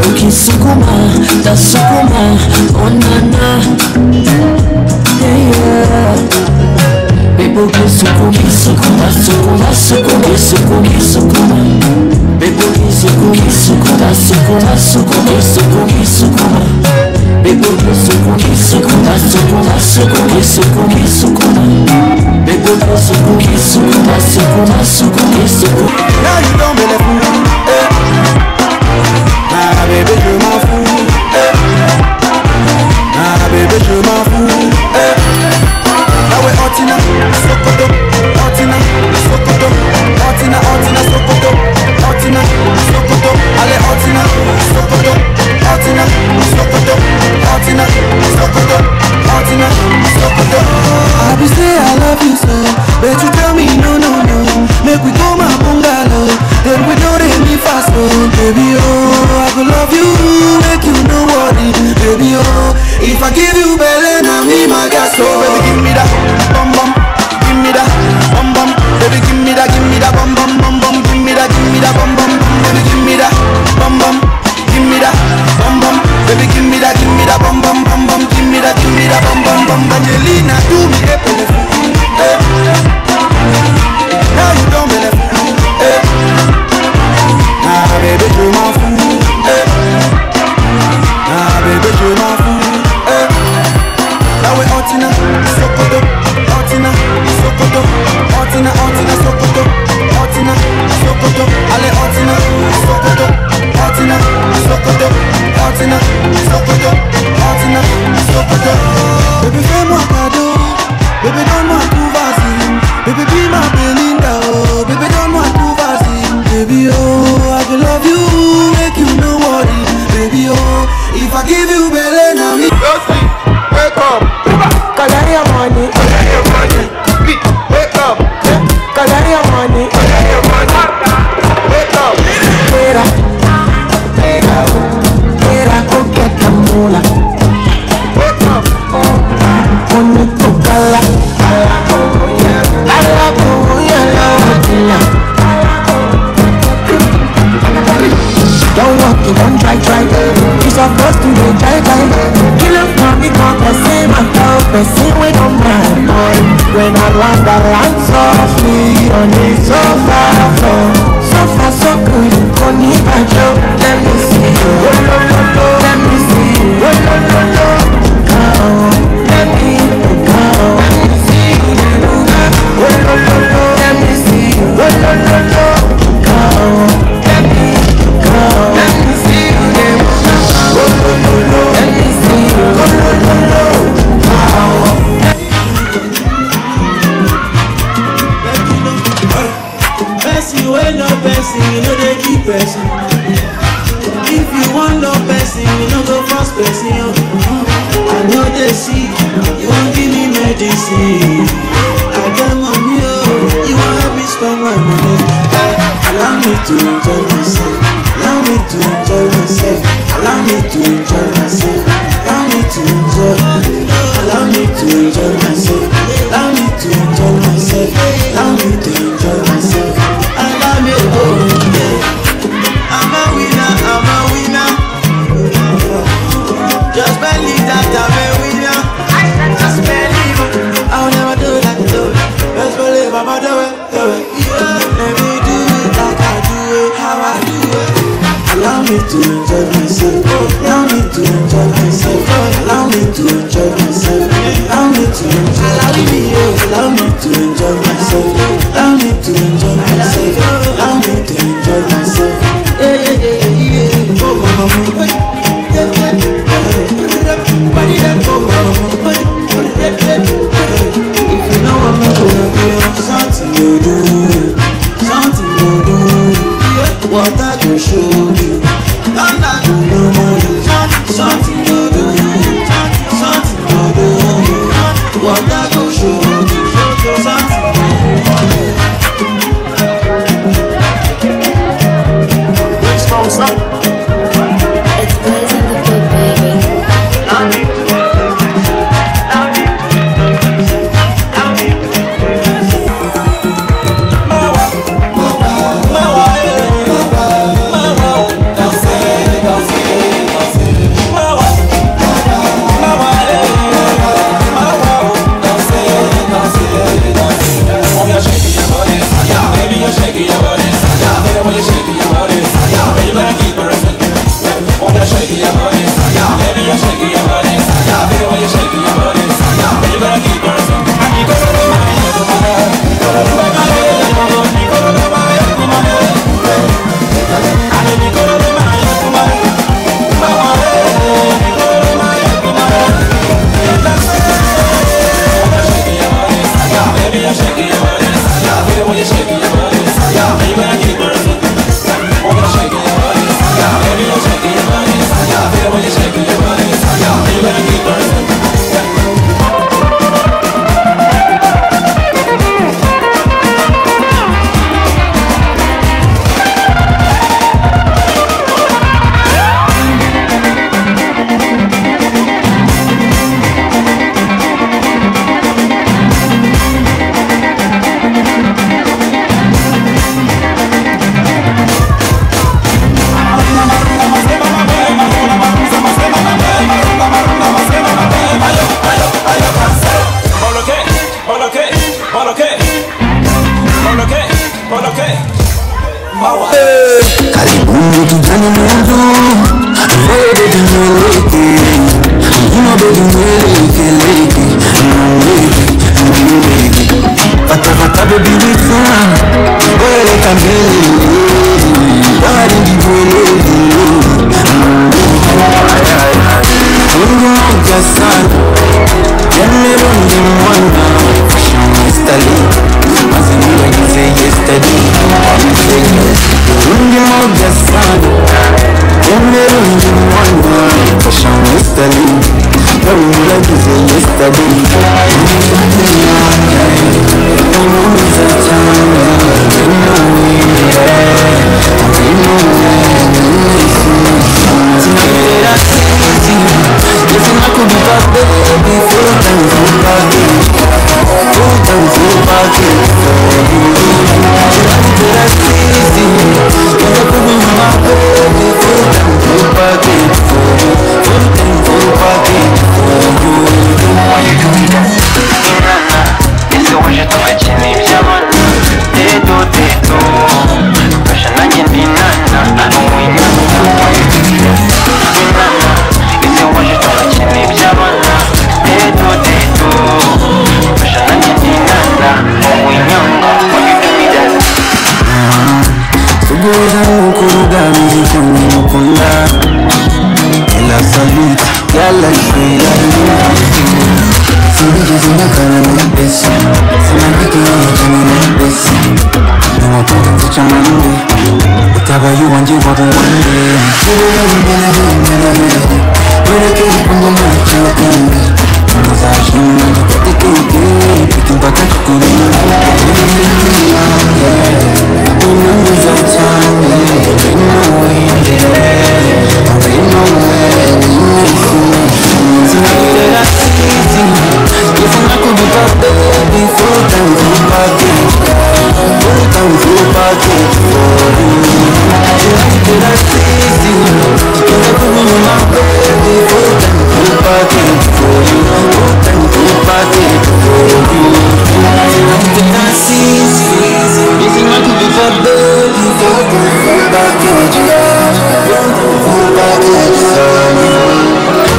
ukisukuma tasukuma onana yeah, yeah. Bebo kisukuma, sukuma, sukuma, sukuma, sukuma, sukuma. Bebo kisukuma, sukuma, sukuma, sukuma, sukuma, sukuma. Bebo kisukuma, sukuma, sukuma, sukuma, sukuma, sukuma. Bebo kisukuma, sukuma, sukuma, sukuma, sukuma. Now you don't believe me. Eh. Nah, baby, je m'en fous. Eh. Nah, baby, je m'en fous. Eh. Now we Antina, Sokoto, Antina, Sokoto, Antina, Antina, Sokoto, Antina, Sokoto, allez Antina, Sokoto, Antina, Sokoto, Antina, Sokoto, Antina, Sokoto. I be say I love you so, but you tell me no no no. Make we go my bungalow, and we know they me fast oh baby oh. I go love you, make you know what it, baby oh. If I give you belly, now me my gas oh baby give me that bum bum, give me that bum bum, baby give me that give me that bum bum bum bum, give me that give me that bum bum, baby give me that bum bum, give me that bum bum, baby give me that give me that bum bum bum bum, give me that give me that bum bum bum. Angelina, do me a favor, eh? Now you don't believe, eh? Nah, baby, you my fool, eh? Nah, baby, you my fool, eh? Now we hunting up, Sokoto, hunting up, Sokoto, hunting up, hunting up, Sokoto, hunting up, Sokoto, alle hunting up, Sokoto, hunting up, Sokoto, hunting up, Sokoto, hunting up, Sokoto. Baby, fais-moi cadeau, baby, donne-moi tout, vas-y, baby, be my Belinda, oh, baby, donne-moi tout, vas-y, baby, oh, I can love you, make you know what it, baby, oh, if I give you belly, now me. Wake up, color your money. Color your money. Wake up, color your money. Color your money. Wake up. Mira, mira, mira coqueta mula. Wake up, bonito cala. Cala cuya la botella. Don't walk it, don't try, try. You supposed to be try, try. Kill a mommy, come person, my dog, person, we don't mind, boy. When I land, I land softly on the sofa, floor. Sofa, so good, you can't even joke. Let me see you. Let me see you. Come, let me, come. Let me see you. Let me see you. Come, let me, come. Let me see you. Let me see you. Person, you ain't no person, you know they keep person. If you want no person, You no go force person, yo. I know they see. You won't give me medicine. I got money, yo. You won't help me spend my money. Allow me to enjoy myself. Allow me to enjoy myself. Allow me to enjoy myself. Allow me to enjoy. Allow me to enjoy myself. Allow me to enjoy myself. Allow me to enjoy myself. Allow me, oh yeah. I'm a winner. I'm a winner. Just believe that I'm a winner. Just believe I will never do that. Do it. Just believe I'm a do it. Do it. Yeah. Let me do it like I do it. How I do it. Allow me to enjoy myself. Allow me to enjoy myself. Allow me to enjoy myself. Allow me to enjoy. Allow me, yeah. allow me to enjoy myself. Allow me to enjoy myself. Allow me to enjoy myself. Yeah, yeah, yeah, yeah, yeah. Oh, mama, mama. Yeah, yeah. Karibuni kijana mwanzo, wewe baby mweleke, you know baby mweleke leke, mweleke, mweleke. Fata fata baby wita, weleka mbele, bari ndibweleke, mweleke. Ungo sana, yale bonde mwana, yesterday, mazini wagize yesterday, wagize yesterday. Unge moja sana Yemle unge mwana Fashion yesterday Very like you say yesterday Sugura mukuruga mwisho mukunda Ela salute Yala shwela yuma Sibiki zinakana na pesa Sina kiki ya jana na pesa Nima kutu chama mwe Talk about you and you for the one day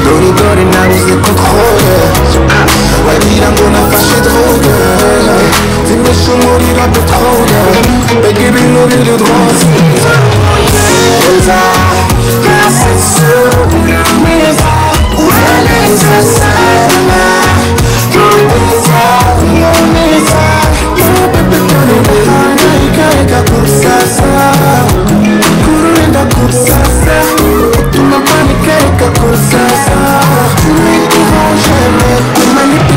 Dori dori nabuze kontrole wagira ngo nafashe droge zimisha umuriro petrole mbega ibintu biri rwose Neza, neza, neza, uraneza sana Neza, neza, yeah, baby, dore ubona ikareka kurusasa Kururinda kurusasa utuma mbona ikareka kurusasa Uri irangere, umanike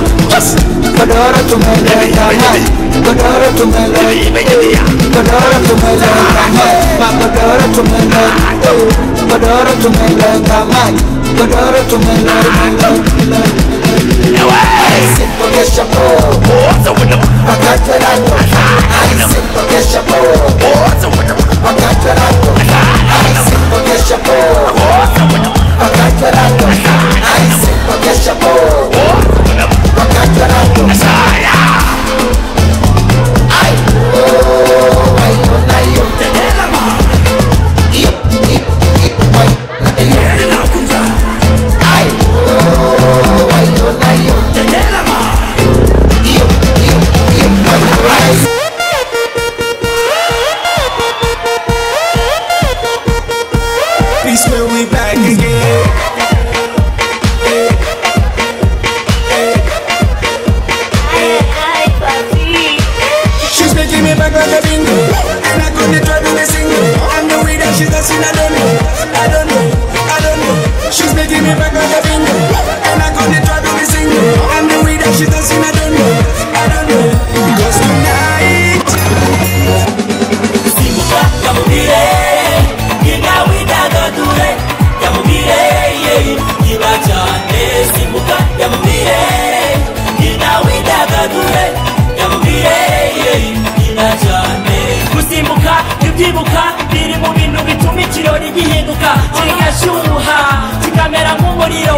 Godora to my love, Godora to my love, Godora to my love, Mama Godora to my love, Godora to my love, Mama Godora to my love. Peace, man, we back again. She's making me back like a bingo, and I couldn't try to be single. I'm the way that she's dancing, I don't know, I don't know, I don't know. She's making me back like a bingo, and I couldn't try to be single. I'm the way that she's dancing, I don't know, I don't know. Because tonight, gusimbuka ntibyibuka biri mu bintu bituma ikirori gihinduka kigashyuha kikamera nk'umuriro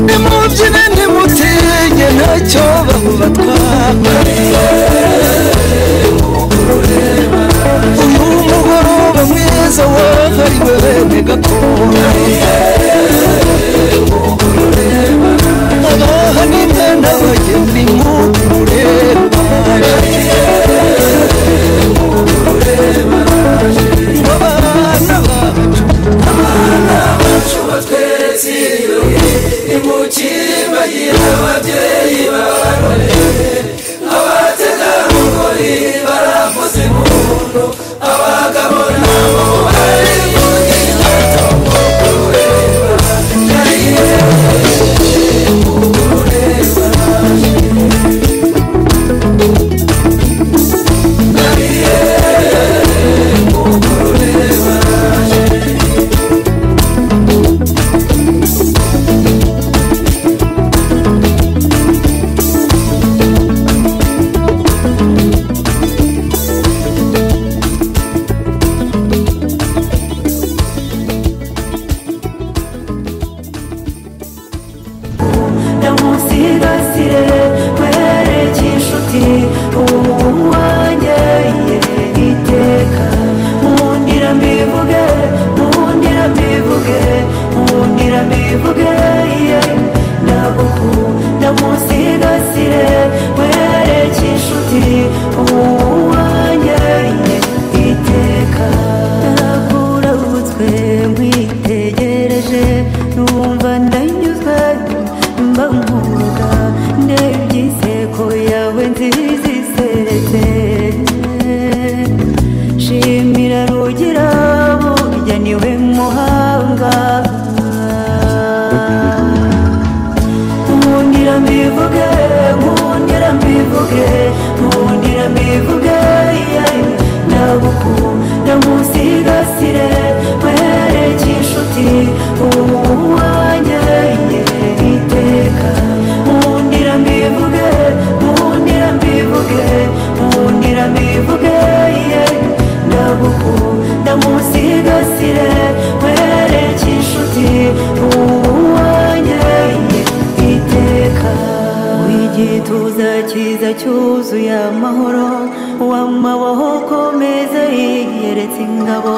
nimubyine nimutinye ntacyo bamubatwara uyu mugoroba mwiza wahariwe bene gakondo abaha n'imwe n'abageni nk'uku ndamusigasire mwereke inshuti umuntu wanjye ye iteka mundira mbivuge mundira mbivuge mundira mbivuge ye ndaguku ndamusigasire mwereke inshuti umuntu wanjye ye iteka nakurabutswe nkwitegereje numva ndanyuzwe mba nkuruka ndebye iseko yawe nziza iseretse shimira rugira burya niwe muhanga nkundira mbivuge nkundira mbivuge nkundira mbivuge yeah. ndagukunda musigasire mwereke inshuti umuntu wanjye iteka nkundira mbivuge nkundira mbivuge nkundira mbivuge ye ndagukunda musigasire mwereke inshuti umuntu wanjye iteka w'igituza cyiza cyuzuye amahoro w'amaboko meza yiyeretse ingabo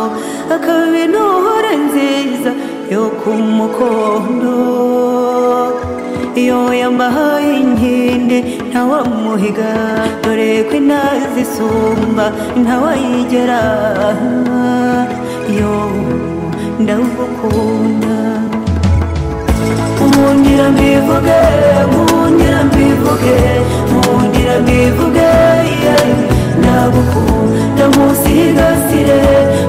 akaba intore nziza yo ku mukondo iyo yambaye inkindi ntawamuhiga dore ko inazi isumba ntawayigera yo ndagukunda nkundira mbivuge nkundira mbivuge nkundira mbivuge yeah. ndagukunda musigasire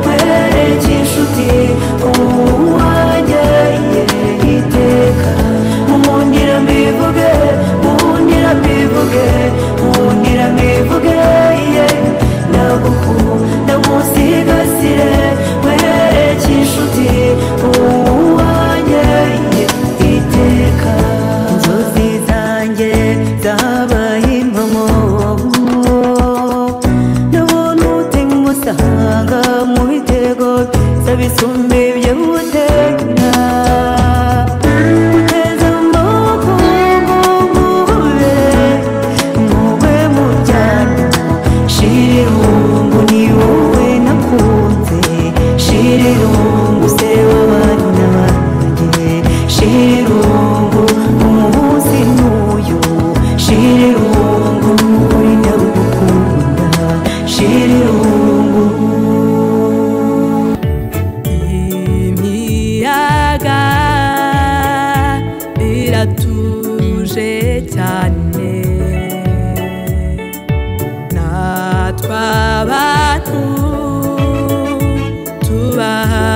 mwereke inshuti umuntu wanjye iteka mundira mbivuge mundira mbivuge mundira mbivuge ye ndagukunda musigasire mwereke inshuti umuntu wanjye iteka inzozi zanjye zabaye impamo ndabona utega umusanga mu bitego saba isumba ibyo gutega uteza amaboko ngo mubube mugwe mu byano shirungu ni wowe nakunze shirungu se w'abandi n'abanjye shirungu umuhuzi n'uyu shirungu uri ndagukunda shirungu imiyaga iratuje cyane natwe abantu tubaha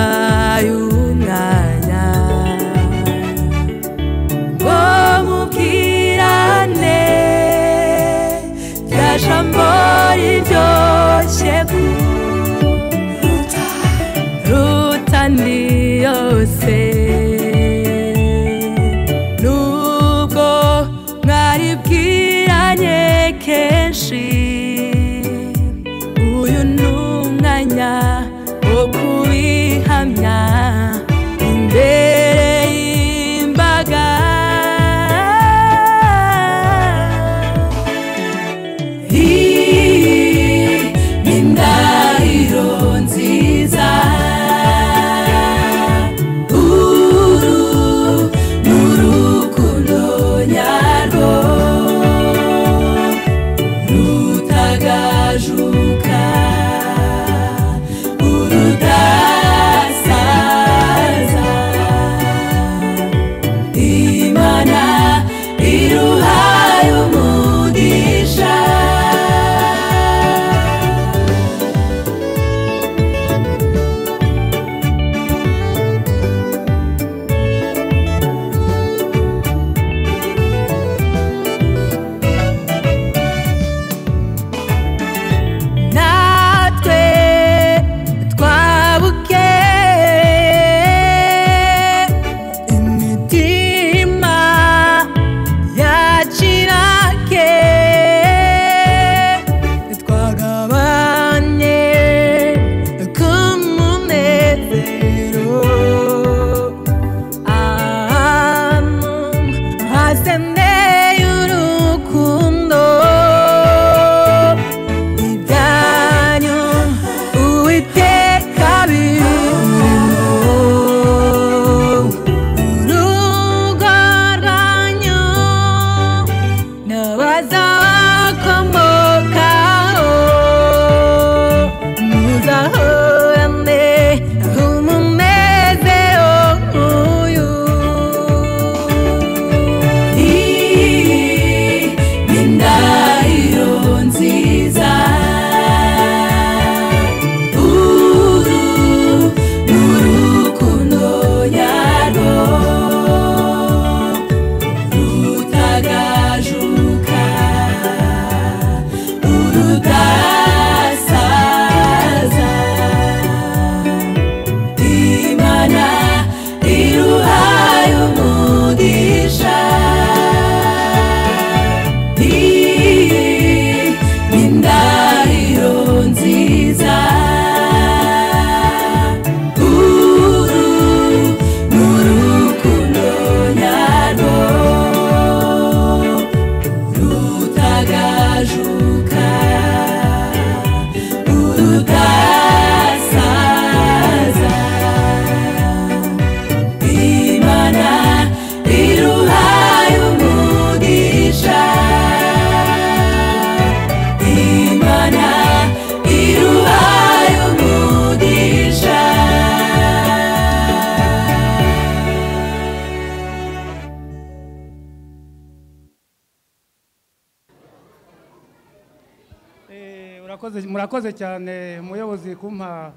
Murakoze- murakoze cyane umuyobozi kumpa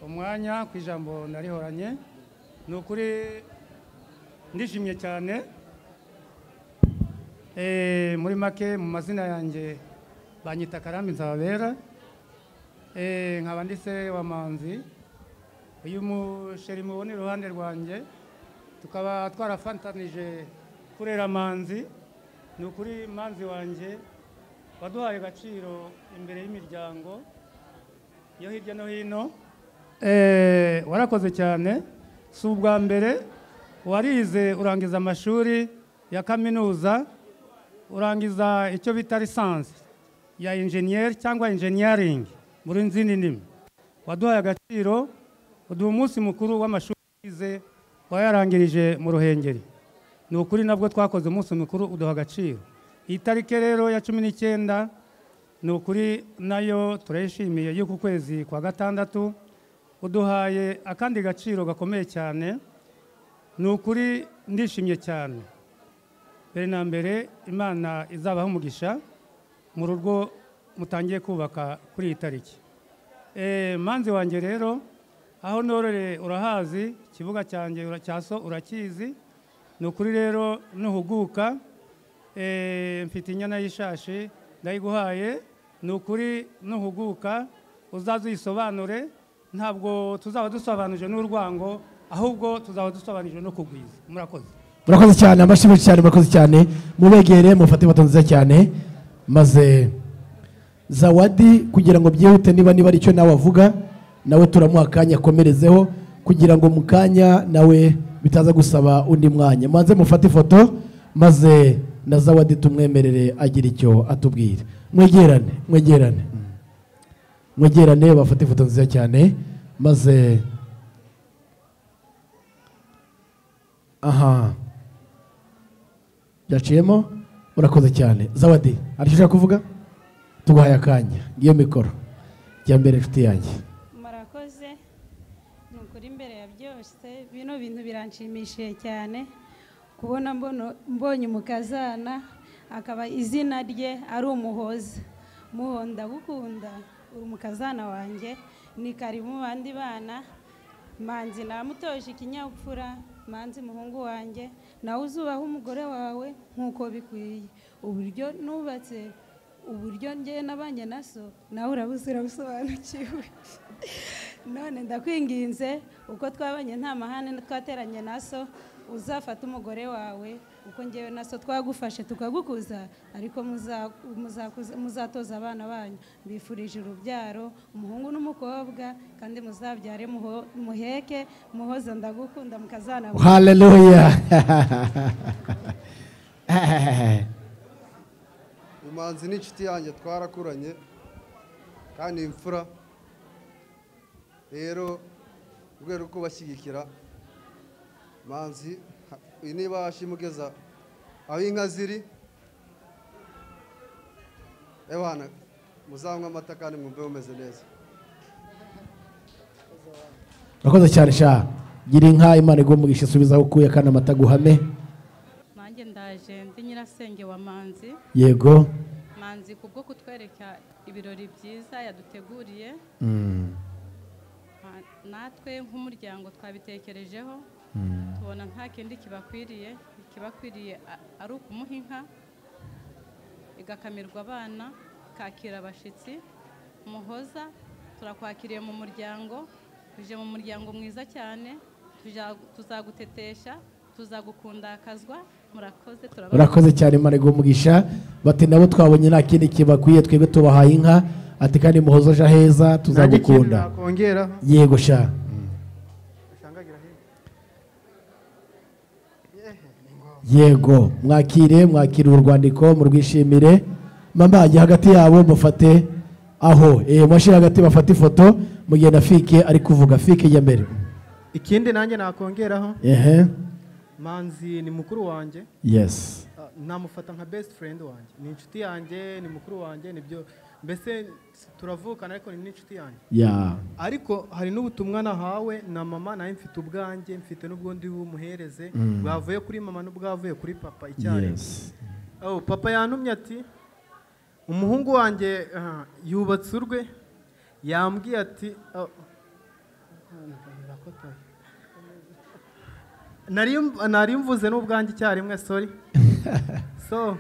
umwanya ku ijambo narihoranye ni ukuri ndishimye cyane Eh, muri make mu mazina yanjye banyita karambi nzababera Eh, nkaba ndise wamanzi uyu musheri mubona iruhande rwanjye tukaba twarafatanije kurera manzi ni ukuri manzi wanjye waduhaye agaciro imbere y'imiryango yo hirya no hino Eh, warakoze cyane si ubwa mbere warize urangiza amashuri ya kaminuza urangiza icyo bita lisansi ya injeniyeri cyangwa injeniyaringi muri nzindi ndimi waduhaye agaciro uduha umunsi mukuru w'amashuri wize wayarangirije mu ruhengeri ni ukuri nabwo twakoze umunsi mukuru uduha agaciro iyi tariki rero ya cumi n'icyenda ni ukuri nayo turayishimiye y'uku kwezi kwa gatandatu uduhaye akandi gaciro gakomeye cyane ni ukuri ndishimye cyane mbere na mbere imana izabaha umugisha mu rugo mutangiye kubaka kuri iyi tariki Eh, manzi wanjye rero aho norore urahazi ikibuga cyanjye ura- cya so urakizi ni ukuri rero nuhuguka eh, mfite inyana y'ishashi ndayiguhaye ni ukuri nuhuguka uzaze uyisobanure ntabwo tuzaba dusobanuje n'urwango ahubwo tuzaba dusobanuje no kugwiza murakoze murakoze cyane amashyi menshi cyane murakoze cyane mubegere mufate ifoto nziza cyane maze zawadi kugira ngo byihute niba niba aricyo nawe avuga nawe turamuha akanya akomerezeho kugira ngo mu kanya nawe bitaza gusaba undi mwanya manze mufate ifoto maze na zawadi tumwemerere agira icyo atubwira mwegerane mwegerane mwegerane bafate ifoto nziza cyane maze aha byaciyemo urakoze cyane zawadi aricyo ushaka kuvuga tuguhaye akanya ngiyo mikoro jya mbere inshuti yanjye murakoze ni ukuri imbere ya byose bino bintu biranshimishije cyane kubona mbono- mbonye umukazana akaba izina rye ari umuhoza muhonda gukunda uri umukazana wanjye ni kari mu bandi bana manzi namutoje ikinyabupfura manzi muhungu wanjye nawe uzubaho umugore wawe nk'uko bikwiye uburyo nubatse uburyo njye nabanye na so nawe urabuze urabusobanukiwe none ndakwinginze uko twabanye nta mahane twateranye na so uzafata umugore wawe uko ngewe na so twagufashe tukagukuza ariko muza- muzakuza- muzatoza abana banyu mbifurije urubyaro umuhungu n'umukobwa kandi muzabyare muho- muheke muhoza ndagukunda mukazana haleluya imanzi n'inshuti yanjye twarakuranye kandi imfura rero mu rwego rwo kubashyigikira manzi ha- niba ashima ugeza aho inka ziri ebana muzanywe amata kandi mwumve mumeze neza urakoze cyane sha gira inka imana igumugisha isubiza aho ukuye kandi amata aguhame nanjye ndaje ndi nyirasenge wa manzi yego manzi kubwo kutwereka ibirori byiza yaduteguriye Mm. Ma- natwe nk'umuryango twabitekerejeho Mm. tubona nta kindi kibakwiriye ikibakwiriye a- ari ukumuha inka igakamirwa abana kakira abashyitsi muhoza turakwakiriye mu muryango tuje mu muryango mwiza cyane tuja- tuzagutetesha tuzagukundakazwa murakoze turabakoze urakoze cyane imana igumugisha bati nabo twabonye nta kindi kibakwiye twebwe tubahaye inka ati kandi muhoza aje heza tuzagukunda nakongeraho? yego sha yego mwakire mwakire uru rwandiko murwishimire mama jya hagati yabo mufate aho eh, mwashyire hagati bafate ifoto mu gihe na fike ari kuvuga fike jya mbere ikindi nanjye nakongeraho ehe manzi ni mukuru wanjye Yes. Ah, namufata nka best friend wanjye ni inshuti yanjye ni mukuru wanjye nibyo mbese s- turavukana ariko ni n'inshuti yanjye Yeah. ariko hari n'ubutumwa nahawe na mama nawe mfite ubwanjye mfite n'ubwo ndi bumuhereze Mm. bwavuye kuri mama n'ubwavuye kuri papa icyarimwe Yes. oh, papa yantumye ati umuhungu wanjye ah, yubatse urwe yambwiye ati ah, nari nari mvuze n'ubwanjye icyarimwe sorry so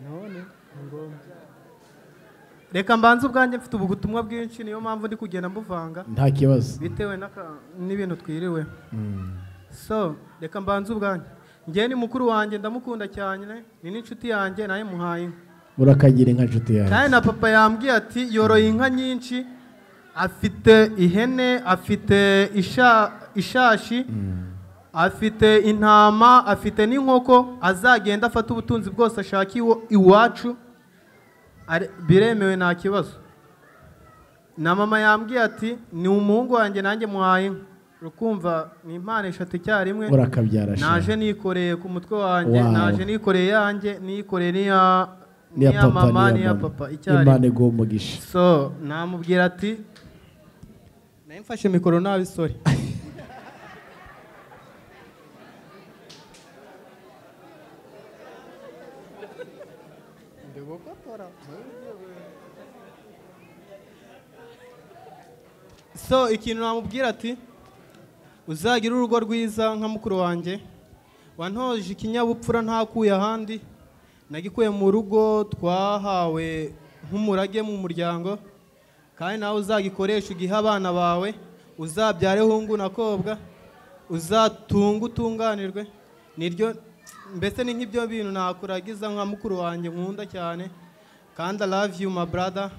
none ni ngombwa reka mbanze ubwanjye mfite ubu butumwa bwinshi niyo mpamvu ndi kugenda mbuvanga Nta kibazo. bitewe n'aka- n'ibintu twiriwe so reka mbanze ubwanjye ngewe ni mukuru wanjye ndamukunda cyane ni n'inshuti yanjye nawe muhaye inka urakagira inka nshuti yawe kandi na papa yambwiye ati yoroye inka nyinshi afite ihene afite isha- ishashi afite intama afite n'inkoko azagenda afata ubutunzi bwose ashaka iwo- iwacu Ari- biremewe nta kibazo na mama yambwiye ati ni umuhungu wanjye nanjye muhaye inka urukumva ni impano eshatu icyarimwe Urakabyara, sha. naje nikoreye ku mutwe wanjye Wow. naje nikoreye yanjye nikoreye n'iya niya n'iya papa mama n'iya papa mama icyarimwe imana iguha umugisha so namubwira ati nawe mfashe mikoro nabi sorry so ikintu namubwira ati uzagira urugo rwiza nka mukuru wanjye wantoje ikinyabupfura ntakuye ahandi nagikuye mu rugo twahawe nk'umurage mu muryango kandi nawe uzagikoresha ugihe abana bawe uzabyare hungu na kobwa uzatunge utunganirwe niryo mbese ni nk'ibyo bintu nakuragiza nka mukuru wanjye nkunda cyane kandi I love you my brother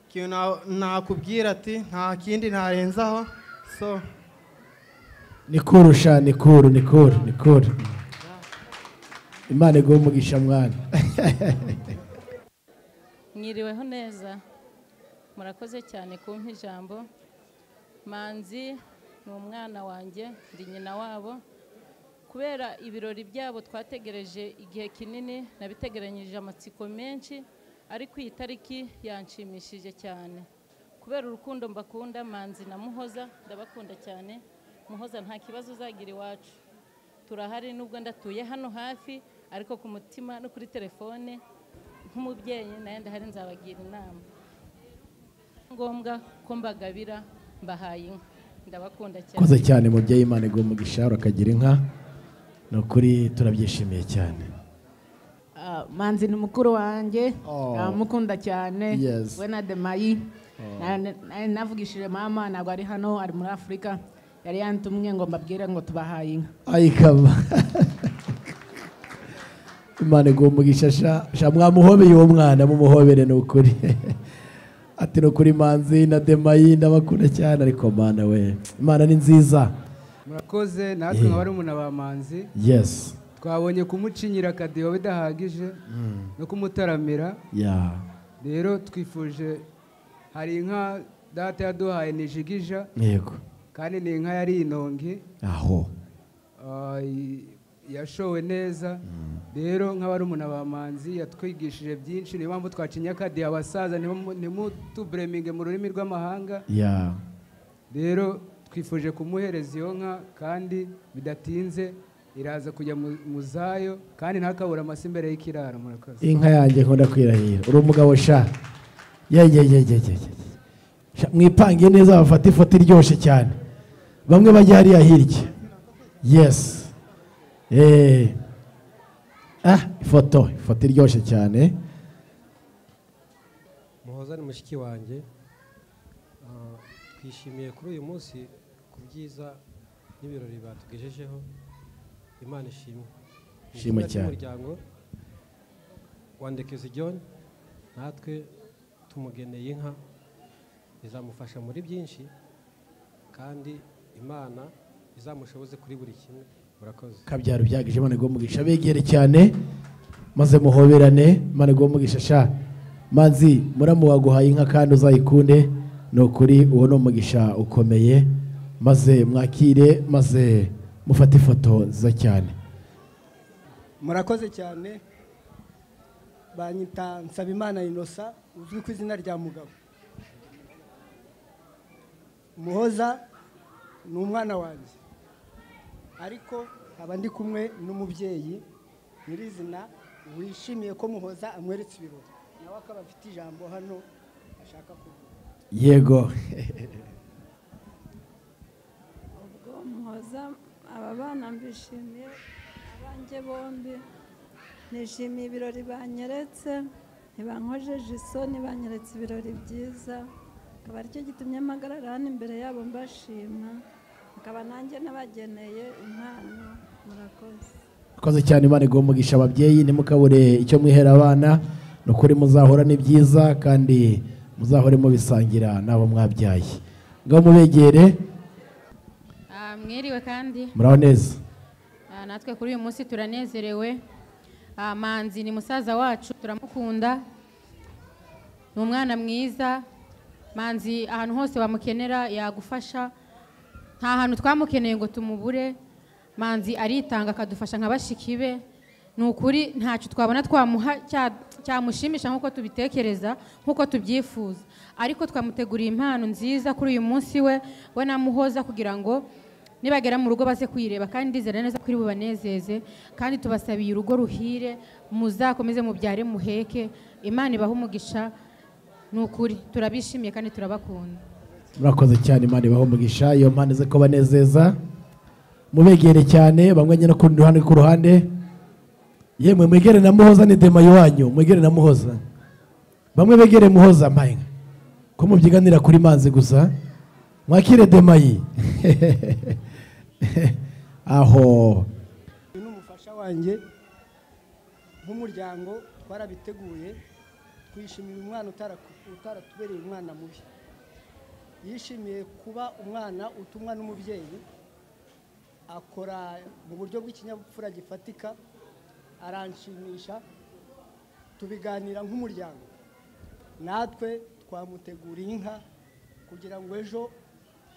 ikintu na- nakubwira ati nta kindi ntarenzaho so ni kuru sha ni kuru ni kuru ni kuru imana iguha umugisha mwana mwiriweho neza murakoze cyane kumpa ijambo manzi ni umwana wanjye ndi nyina wabo kubera ibirori byabo twategereje igihe kinini nabitegeranyije amatsiko menshi ariko iyi tariki yanshimishije cyane kubera urukundo mbakunda manzi na muhoza ndabakunda cyane muhoza nta kibazo uzagira iwacu turahari nubwo ndatuye hano hafi ariko ku mutima no kuri telefone nk'umubyeyi nayo ndahari nzabagira inama ngombwa ko mbagabira mbahaye inka ndabakunda cyane koze cyane mubyeyi imana iguha umugisha urakagira inka ni ukuri turabyishimiye cyane Ah, manzi ni mukuru wanjye Oh. ndamukunda cyane Yes. we na demayi Oh. Na- na- navugishije mama ntabwo ari hano ari muri afurika yari yantumye ngo mbabwire ngo tubahaye inka ayikaba imana iguha umugisha sha sha mwamuhobeye uwo mwana mumuhobere ni ukuri ati ni ukuri manzi na demayi ndabakunda cyane ariko mana we imana ni nziza murakoze natwe nka barumuna ba manzi Yes. twabonye kumucinyira akadiho bidahagije no kumutaramira ya rero twifuje hari inka data yaduhaye ni jigija yego kandi ni inka yari inongi aho ah, i- yashowe neza rero nk'abarumuna ba manzi yatwigishije byinshi niyo mpamvu twacinya akadiho abasaza ntimu- ntimutubureminge mu rurimi rw'amahanga ya rero twifuje kumuhereza iyo nka kandi bidatinze iraza kujya mu- mu zayo kandi ntakabura amase imbere y'ikiraro murakoze inka yanjye nkunda kwirahira uri umugabo sha yegegegege mwipangiye neza bafata ifoto iryoshye cyane bamwe bajya hariya hirya yesi eee ah ifoto ifoto iryoshye cyane muhoza ni mushiki wanjye Ah, twishimiye kuri uyu munsi ku byiza n'ibirori batugejejeho imana ishimwe Mu Ishimwe izina cyane. ry'umuryango wa ndekezi john natwe tumugeneye inka izamufasha muri byinshi kandi imana izamushoboze kuri buri kimwe murakoze kabyaro byagije imana igomba umugisha begere cyane maze muhoberane imana igomba umugisha sha manzi muramu waguhaye inka kandi uzayikunde ni ukuri uwo ni umugisha ukomeye maze mwakire maze mufate ifoto nziza cyane murakoze cyane banyita nsabimana inosa uzwi ku izina rya mugabo muhoza ni umwana wanjye ariko nkaba ndi kumwe n'umubyeyi nyirizina wishimiye ko muhoza amweretse ibirori nawe akaba afite ijambo hano ashaka kuvuga yego ubwo muhoza aba bana mbishimiye abanjye bombi nishimiye ibirori banyeretse ntibankojeje isoni banyeretse ibirori byiza akaba aricyo gitumye mpagarara hano imbere yabo mbashima akaba nanjye nabageneye impano murakoze murakoze cyane imana igomba umugisha ababyeyi ntimukabure icyo mwihera abana ni ukuri muzahora ni byiza kandi muzahore mubisangira n'abo mwabyaye ngaho mubegere Ah, mwiriwe kandi muraho neza Ah, natwe kuri uyu munsi turanezerewe Ah, manzi ni musaza wacu turamukunda ni umwana mwiza manzi ahantu hose wamukenera yagufasha nta hantu twamukeneye ngo tumubure manzi aritanga akadufasha nka bashiki be ni ukuri ntacyo twabona twamuha cya- cyamushimisha nk'uko tubitekereza nk'uko tubyifuza ariko twamuteguriye impano nziza kuri uyu munsi we we na muhoza kugira ngo nibagera mu rugo baze kuyireba kandi ndizera neza ko iri bubanezeze kandi tubasabiye urugo ruhire muzakomeze mubyare muheke imana ibahe umugisha ni ukuri turabishimiye kandi turabakunda murakoze cyane imana ibaho umugisha iyo mpande ze ko banezeza mubegere cyane bamwenye no ku rundi ruhande ku ruhande yemwe mwegere na muhoza ni dema iwanyu mwegere na muhoza bamwe begere muhoza mpaye ko mubyiganira kuri manzi gusa mwakire demayi aho uyu ni umufasha wanjye nk'umuryango twarabiteguye twishimira umwana utaraku- utaratubereye umwana mubi yishimiye kuba umwana utumwa n'umubyeyi akora mu buryo bw'ikinyabupfura gifatika aranshimisha tubiganira nk'umuryango natwe twamuteguriye inka kugira ngo ejo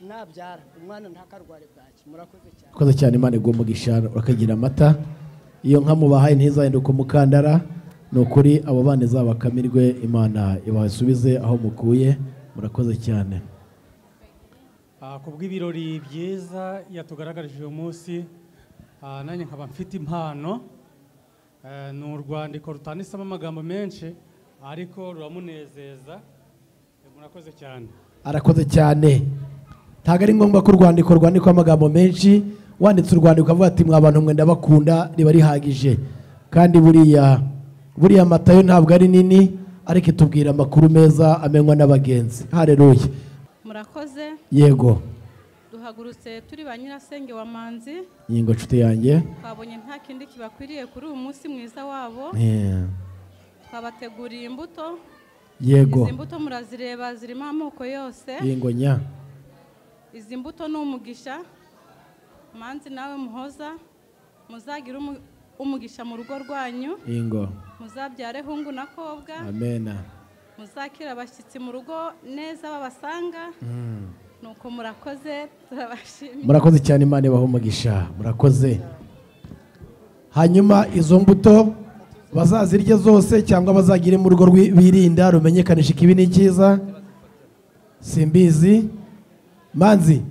nabyara umwana ntakarware bwaki murakoze cyane murakoze cyane imana igomba umugisha urakagira amata iyo nka mubahaye ntizahinduke umukandara ni ukuri abo bana izabakamirwe imana ibasubize aho mukuye murakoze cyane Ah, ku bw'ibirori byiza yatugaragarije uyu munsi ah, nanjye nkaba mfite impano Eh, ni urwandiko rutanditsemo amagambo menshi ariko ruramunezeza Eh, murakoze cyane arakoze cyane ntabwo ari ngombwa ko urwandiko rwandikwaho amagambo menshi wanditse urwandiko ukavuga ati mwa bantu mwe ndabakunda riba rihagije kandi buriya buriya mata yo ntabwo ari nini ariko itubwira amakuru meza amenywa n'abagenzi hareruye murakoze yego duhagurutse turi ba nyirasenge wa manzi yego nshuti yanjye twabonye nta kindi kibakwiriye kuri uyu munsi mwiza wabo Eh, twabateguriye imbuto yego izi mbuto murazireba zirimo amoko yose yego nya izi mbuto ni umugisha manzi nawe muhoza muzagire umu- umugisha mu rugo rwanyu yego muzabyare hungu na kobwa amena muzakira abashyitsi mu rugo neza babasanga Mm. nuko murakoze turabashimiye murakoze cyane imana ibaha umugisha murakoze hanyuma izo mbuto bazazirya zose cyangwa bazagire mu rugo rwi- birinda rumenyekanisha ikibi n'icyiza simbizi manzi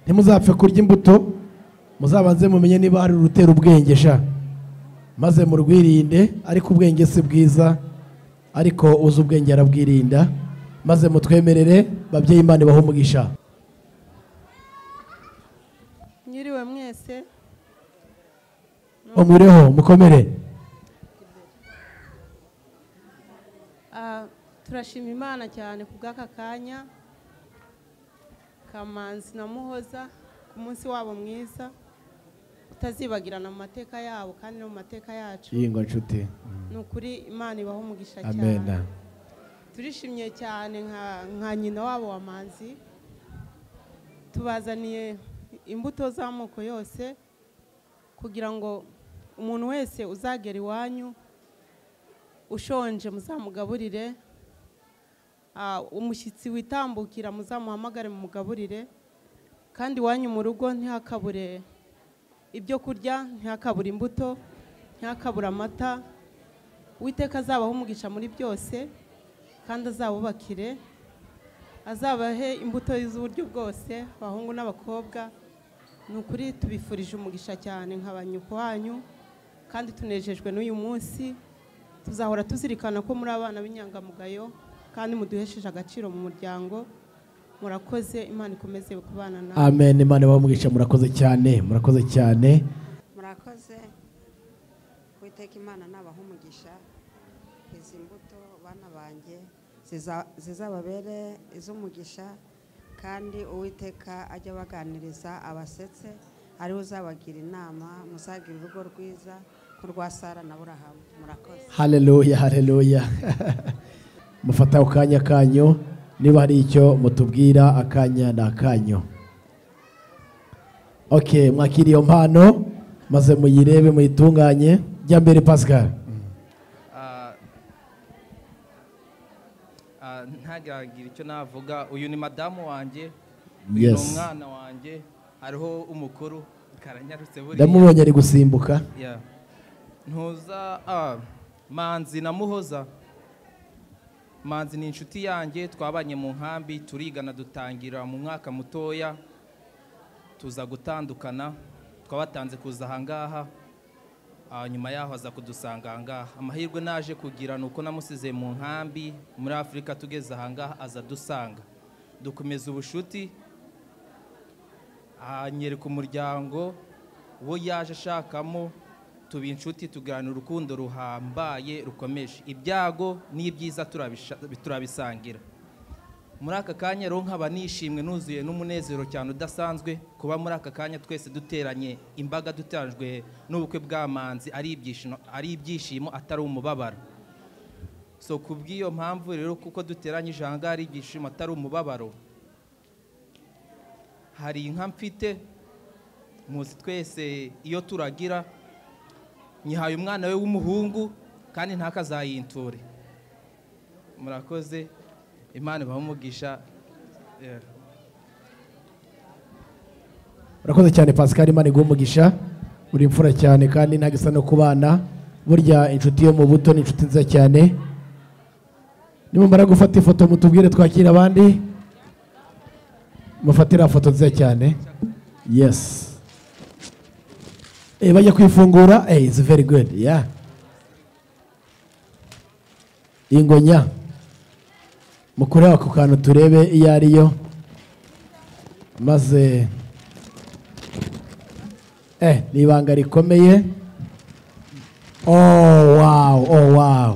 ntimuzapfe kurya imbuto muzabanze mumenye niba hari urutera ubwenge sha maze murwirinde ariko ubwenge si bwiza ariko uzi ubwenge arabwirinda maze mutwemerere babyeyi imana ibaha umugisha nyiriwe mwese bamureho mukomere Ah, turashima imana cyane ku bw'aka kanya kamanzi na muhoza ku munsi wabo mwiza utazibagirana mu mateka yabo kandi no mu mateka yacu yingwa nshuti ni ukuri imana ibaho umugisha cyane amena turishimye cyane nka nka nyina wabo wa manzi tubazaniye imbuto z'amoko yose kugira ngo umuntu wese uzagera iwanyu ushonje muzamugaburire Ah, umushyitsi witambukira muzamuhamagare mumugaburire kandi iwanyu mu rugo ntihakabure ibyo kurya ntihakabure imbuto ntihakabure amata uwiteka azabaho umugisha muri byose kandi azabubakire azabahe imbuto z'uburyo bwose abahungu n'abakobwa ni ukuri tubifurije umugisha cyane nka ba nyoko wanyu kandi tunejejwe n'uyu munsi tuzahora tuzirikana ko muri abana b'inyangamugayo kandi muduhesheje agaciro mu muryango murakoze imana ikomeze kubana nawe amen imana ibamwica murakoze cyane murakoze cyane murakoze witeka imana nabaha umugisha izi mbuto bana banjye ziza- zizababere iz'umugisha kandi uwiteka ajya abaganiriza abasetse ariwe uzabagira inama muzagira urugo rwiza nk'urwa sara na burahamu murakoze hareruya hareruya mufata akanya kanyu niba hari icyo mutubwira akanya ni akanyu oke mwakiriye iyo mpano maze muyirebe muyitunganye jya mbere pascal Ah, ah, ntagire icyo navuga uyu ni madamu wanjye uyu ni Yes. umwana wanjye hariho umukuru karanyarutse buriya ndamubonye ari gusimbuka Yeah. ntuza ah, manzi na muhoza manzi ni inshuti yanjye twabanye mu nkambi turigana dutangira mu mwaka mutoya tuza gutandukana twabatanze kuza ahangaha Ah, nyuma yaho aza kudusanga ahangaha amahirwe naje kugira ni uko namusize mu nkambi muri afurika tugeze ahangaha aza dusanga dukomeza ubushuti anyereka umuryango uwo yaje ashakamo tuba inshuti tuganira urukundo ruhambaye rukomeje ibyago n'ibyiza turabisha- turabisangira muri aka kanya rero nkaba nishimwe nuzuye n'umunezero cyane udasanzwe kuba muri aka kanya twese duteranye imbaga duteranijwe n'ubukwe bw'amanzi ari ibyishimo ari ibyishimo atari umubabaro so ku bw'iyo mpamvu rero kuko duteranyije aha ngaha ari ibyishimo atari umubabaro hari inka mfite muzi twese iyo turagira nyihaye umwana we w'umuhungu kandi ntakazayiture murakoze imana ibaha yeah. urakoze cyane pascal imana iguha umugisha uri imfura cyane kandi ntabwo isa no kubana burya inshuti yo mu buto ni inshuti nziza cyane nimumara gufata ifoto mutubwire twakira abandi mufatira foto nziza cyane yesi Eh, bajya kwifungura eh, it's very good yeah ingonya mukureho ako kantu turebe iyo ariyo maze Eh, ni ibanga rikomeye oh wow oh wow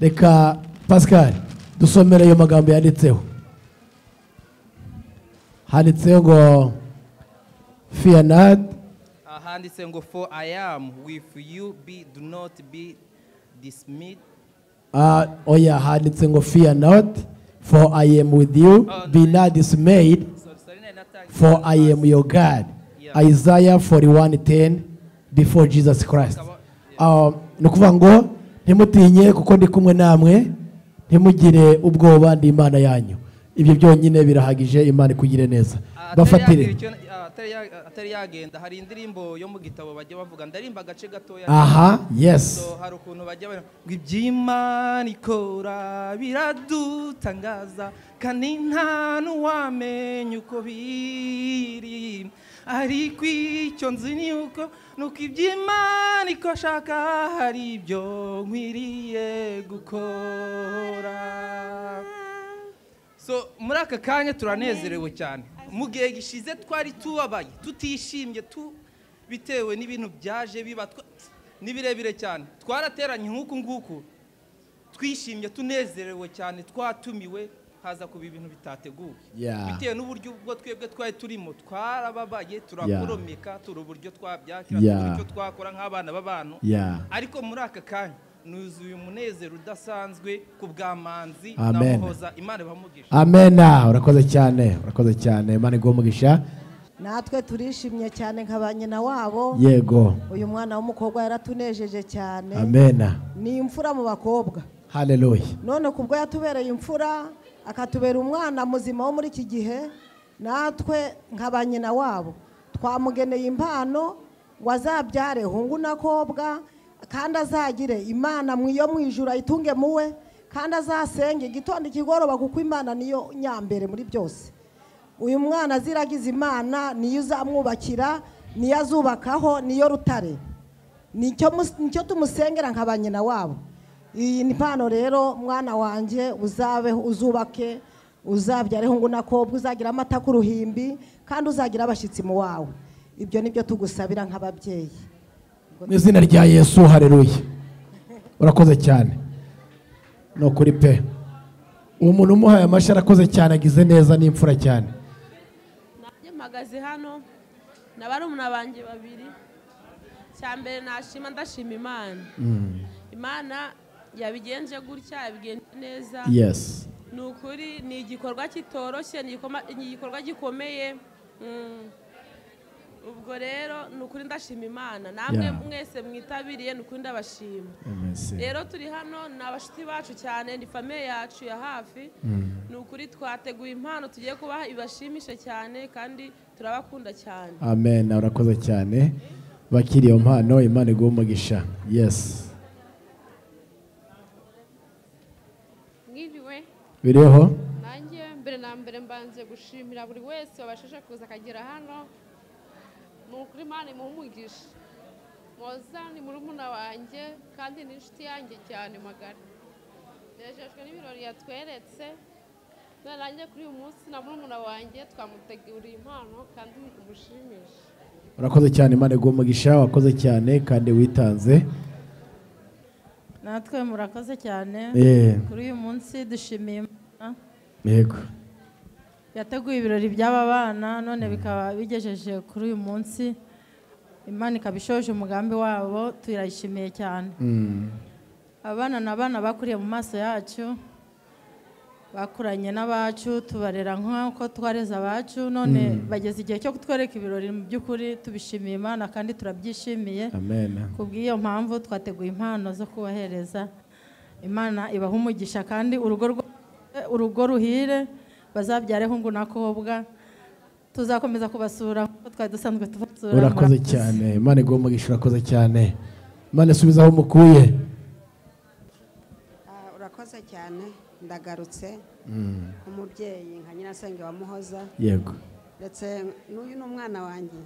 reka pascal dusomere ayo magambo yanditseho handitseho ngo fiyanad ahanditse ngo for i am with you be do not be dismayed ah, oya handitse ngo fear not for i am with you be not dismayed for i am your god isaiah 41:10 before jesus christ Ah, ni ukuvuga ngo ntimutinye kuko ndi kumwe namwe ntimugire ubwoba ndi imana yanyu ibyo byonyine birahagije imana ikugire neza bafatire atari yagenda hari indirimbo yo mu gitabo bajya bavuga ndarimba agace gatoya Aha, yes. So, hari ukuntu bajya bari ngo iby'imana ikora biradutangaza kandi nta n'uwamenya uko biri ariko icyo nzi ni uko ni uko iby'imana ikoshaka hari ibyo nkwiriye gukora so muri aka kanya turanezerewe cyane mu gihe gishize twari tubabaye tutishimye tu bitewe n'ibintu byaje biba twa- ni birebire cyane twarateranye nk'uku nguku twishimye tunezerewe cyane twatumiwe haza kuba ibintu bitateguwe Yeah. bitewe n'uburyo ubwo twebwe twari turimo twarababaye turakoromeka turi uburyo twabyakira Yeah. turi uburyo twakora nk'abana b'abantu Yeah. ariko muri aka kanya nuzuye umunezero udasanzwe ku bw'amanzi Amen. muhoza imana ibamugisha amena urakoze cyane urakoze cyane imana iguha umugisha natwe turishimye cyane nka ba nyina wabo Yego. uyu mwana w'umukobwa yaratunejeje cyane amena ni imfura mu bakobwa haleluya none kubwo yatubereye imfura akatubera umwana muzima wo muri iki gihe natwe nka ba nyina wabo twamugeneye impano ngo azabyare hungu n'akobwa kandi azagire imana mu iyo mu ijuru ayitunge muwe kandi azasenge igitondo ikigoroba kuko imana niyo nyambere muri byose uyu mwana aziragiza imana niyo uzamwubakira niyo azubakaho niyo rutare nicyo mus- nicyo tumusengera nka ba nyina wabo iyi ni impano rero mwana wanjye uzabeho uzubake uzabyare hungu na kobwa uzagira amata ku ruhimbi kandi uzagira abashyitsi mu wawe ibyo ni byo tugusabira nk'ababyeyi mu izina rya yesu hareruye urakoze cyane ni ukuri pe uwo muntu umuhaye amashyi arakoze cyane agize neza n'imfura cyane nanjye mpagaze hano na barumuna banjye babiri cya mbere nashima ndashima imana Mm. imana yabigenje gutya yabigenje neza Yes. ni ukuri ni igikorwa kitoroshye ni igikoma- ni igikorwa gikomeye Mm. ubwo rero ni ukuri ndashima imana namwe Yeah. mwese mwitabiriye ni ukuri ndabashima Amen, sir. rero turi hano ni abashuti bacu cyane ni famiye yacu ya hafi Mm. ni ukuri twateguye impano tugiye kubaha ibashimishe cyane kandi turabakunda cyane amen urakoze cyane bakiriye iyo mpano imana iguhe umugisha yesi mwiriwe biriho nanjye mbere na mbere mbanze gushimira buri wese wabashije kuza akagera hano ni ukuri imana imuha umugisha moza ni murumuna wanjye kandi ni inshuti yanjye cyane magari nejejwe n'ibirori yatweretse none nanjye kuri uyu munsi na murumuna wanjye twamuteguriye impano kandi umushimishe urakoze cyane imana iguhe umugisha wakoze cyane kandi witanze natwe murakoze cyane Eh. kuri uyu munsi dushimiye imana yego yateguye ibirori by'aba bana none bikaba bigejeje kuri uyu munsi imana ikaba ishoje umugambi wabo turayishimiye cyane Mm. abana ni abana bakuriye mu maso yacu bakuranye n'abacu tubarera nk'uko twareze abacu none Mm. bageze igihe cyo kutwereka ibirori mu by'ukuri tubishimiye imana kandi turabyishimiye Amen. kubw'iyo mpamvu twateguye impano zo kubahereza imana ibaha umugisha kandi urugo rwa- urugo ruhire bazabyareho ngo nakobwa tuzakomeza kubasura nk'uko twari dusanzwe tubasura urakoze murakoze. cyane imana iguhe umugisha urakoze cyane imana isubize aho mukuye Ah, urakoze cyane ndagarutse Mm. umubyeyi nka nyirasenge wa muhoza Yego. ndetse n'uyu ni umwana wanjye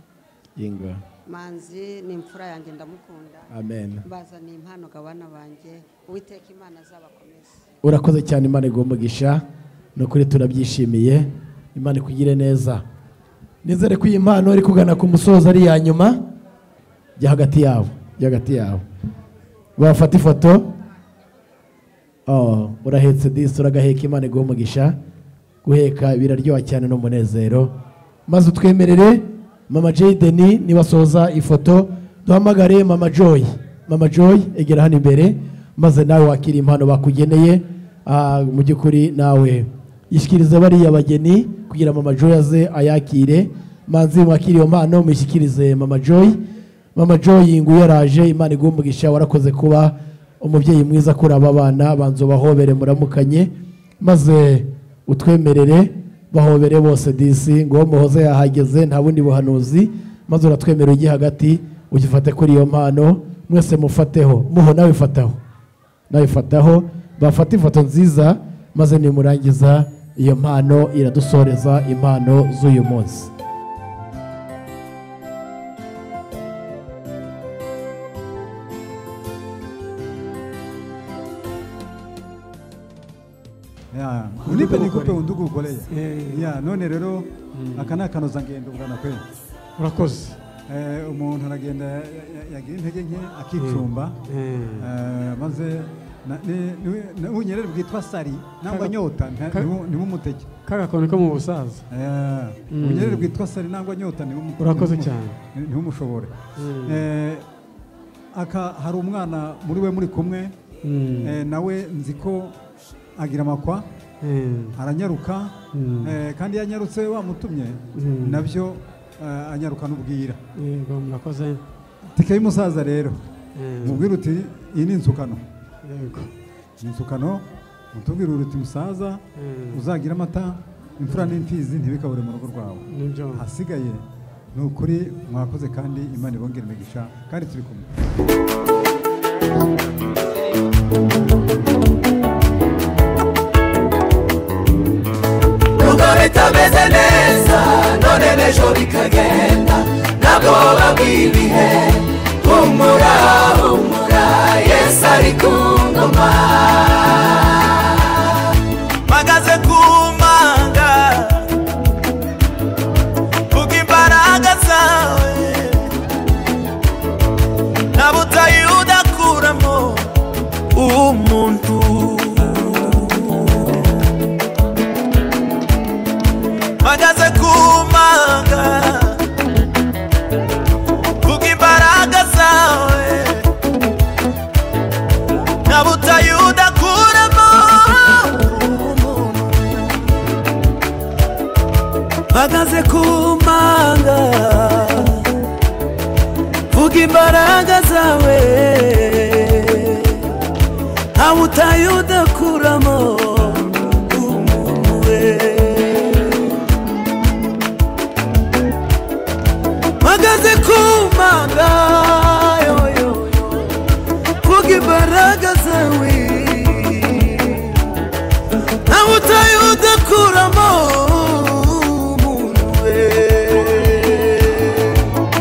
inga manzi ni imfura yanjye ndamukunda Amen. bazaniye impano gabana banjye uwiteka imana azabakomeze urakoze cyane imana iguha umugisha ni ukuri turabyishimiye imana ikugire neza nizere ko iyi mpano iri kugana ku musozo ari iya nyuma jya hagati yabo jya hagati yabo bafata ifoto Oh, urahetse disi uragaheka imana iguha umugisha guheka biraryoha cyane n'umunezero maze utwemerere mama Jay Denis nibasohoza ifoto duhamagare mama joy mama joy egera hano imbere maze nawe wakira impano bakugeneye Ah, mu by'ukuri nawe yishyikirize bariya bageni kugira mama joy aze ayakire manzi mwakire iyo mpano muyishyikirize mama joy mama joy ngo yaraje imana iguha umugisha warakoze kuba umubyeyi mwiza kuri aba bana banza ubahobere muramukanye maze utwemerere bahobere bose disi ngo muhoze yahageze nta bundi buhanuzi maze uratwemera ujye hagati ugifate kuri iyo mpano mwese mufateho muho nawe fataho nawe fataho bafate ifoto nziza maze nimurangiza iyo mpano iradusoreza impano z'uyu munsi Yeah. Unipe nikupe undugukoreye yeah, none rero aka ni akanozangendo ngana kwe urakoze Eh, umuntu aragenda ya- ya- yagira intege nke akicumba Eh, maze na- ni- ni- ni- ubunyerere bwitwa sari nangwa Kaga- nyota nta- kaga- nibu- nibumutege kaga kantu ko mu busaza Eh, Mm. ubunyerere bwitwa sari nangwa nyota nibumu- Urakoze nibumu- cyane. ni- ntibumushobore Mm. Eh, aka hari umwana muri we muri kumwe Mm. Eh, nawe nzi ko agira amakwa aranyaruka Mm. eh, kandi iyo anyarutse wamutumye Mm. nabyo eh, anyaruka n'ubwira yego murakoze tike y'umusaza rero Mm. mubwira uti iyi ni inzukano yego ni inzukano mutubwira uti musaza Mm. uzagira amata imfura n'imfizi ntibikabure mu rugo rwawe Nibyo. hasigaye ni ukuri mwakoze kandi imana ibongere imigisha kandi turi kumwe rugo bitameze neza none n'ejo bikagenda ntabwo babwibihe humura humura yesu ari ku ngoma magaze ku manga vuga imbaraga zawe nta butayu udakuramo umuntu magaze ku manga vuga imbaraga zawe nta butayu udakuramo umuntu magaze ku manga vuga imbaraga zawe nta butayu udakuramo umuntu we magaze ku manga yoyo vuga imbaraga zawe ntawe utaye udakuramo umuntu we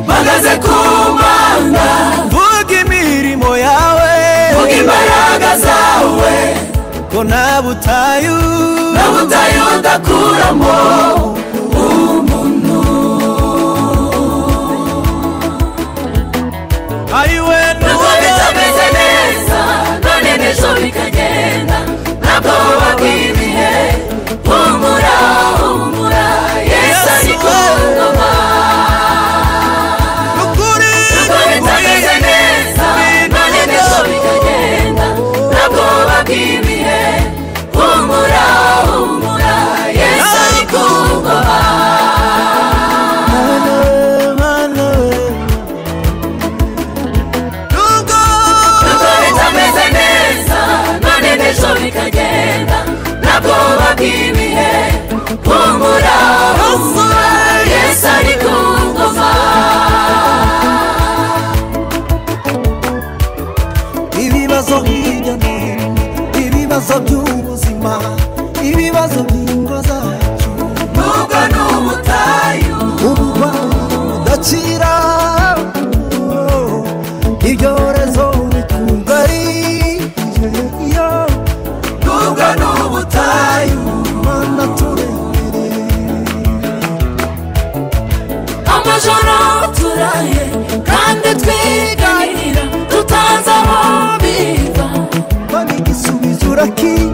magaze ku manga vuga imirimo yawe vuga imbaraga zawe ko nta butayu nta butayu udakuramo ari we ntabwo bitameze neza none n'ejo bikagenda ntabwo buba bw'ibihe humura humura yesu ari ku ngoma ntabwo bitameze neza none n'ejo bikagenda ntabwo buba bw'ibihe humura humura yesu ari ku ngoma ntabwo bitameze neza none n'ejo bikagenda ntabwo buba bw'ibihe humura humura yesu ari ku ngoma ibibazo hirya no hino ibibazo by'ubuzima ibibazo by'ingo zacu nubwo ni ubutayu uburwayi budakira ibyorezo bitugari iyo nubwo ni ubutayu rwanda turembere amajoro turaye kandi twiganira tutazi aho biva igisubizo urakiye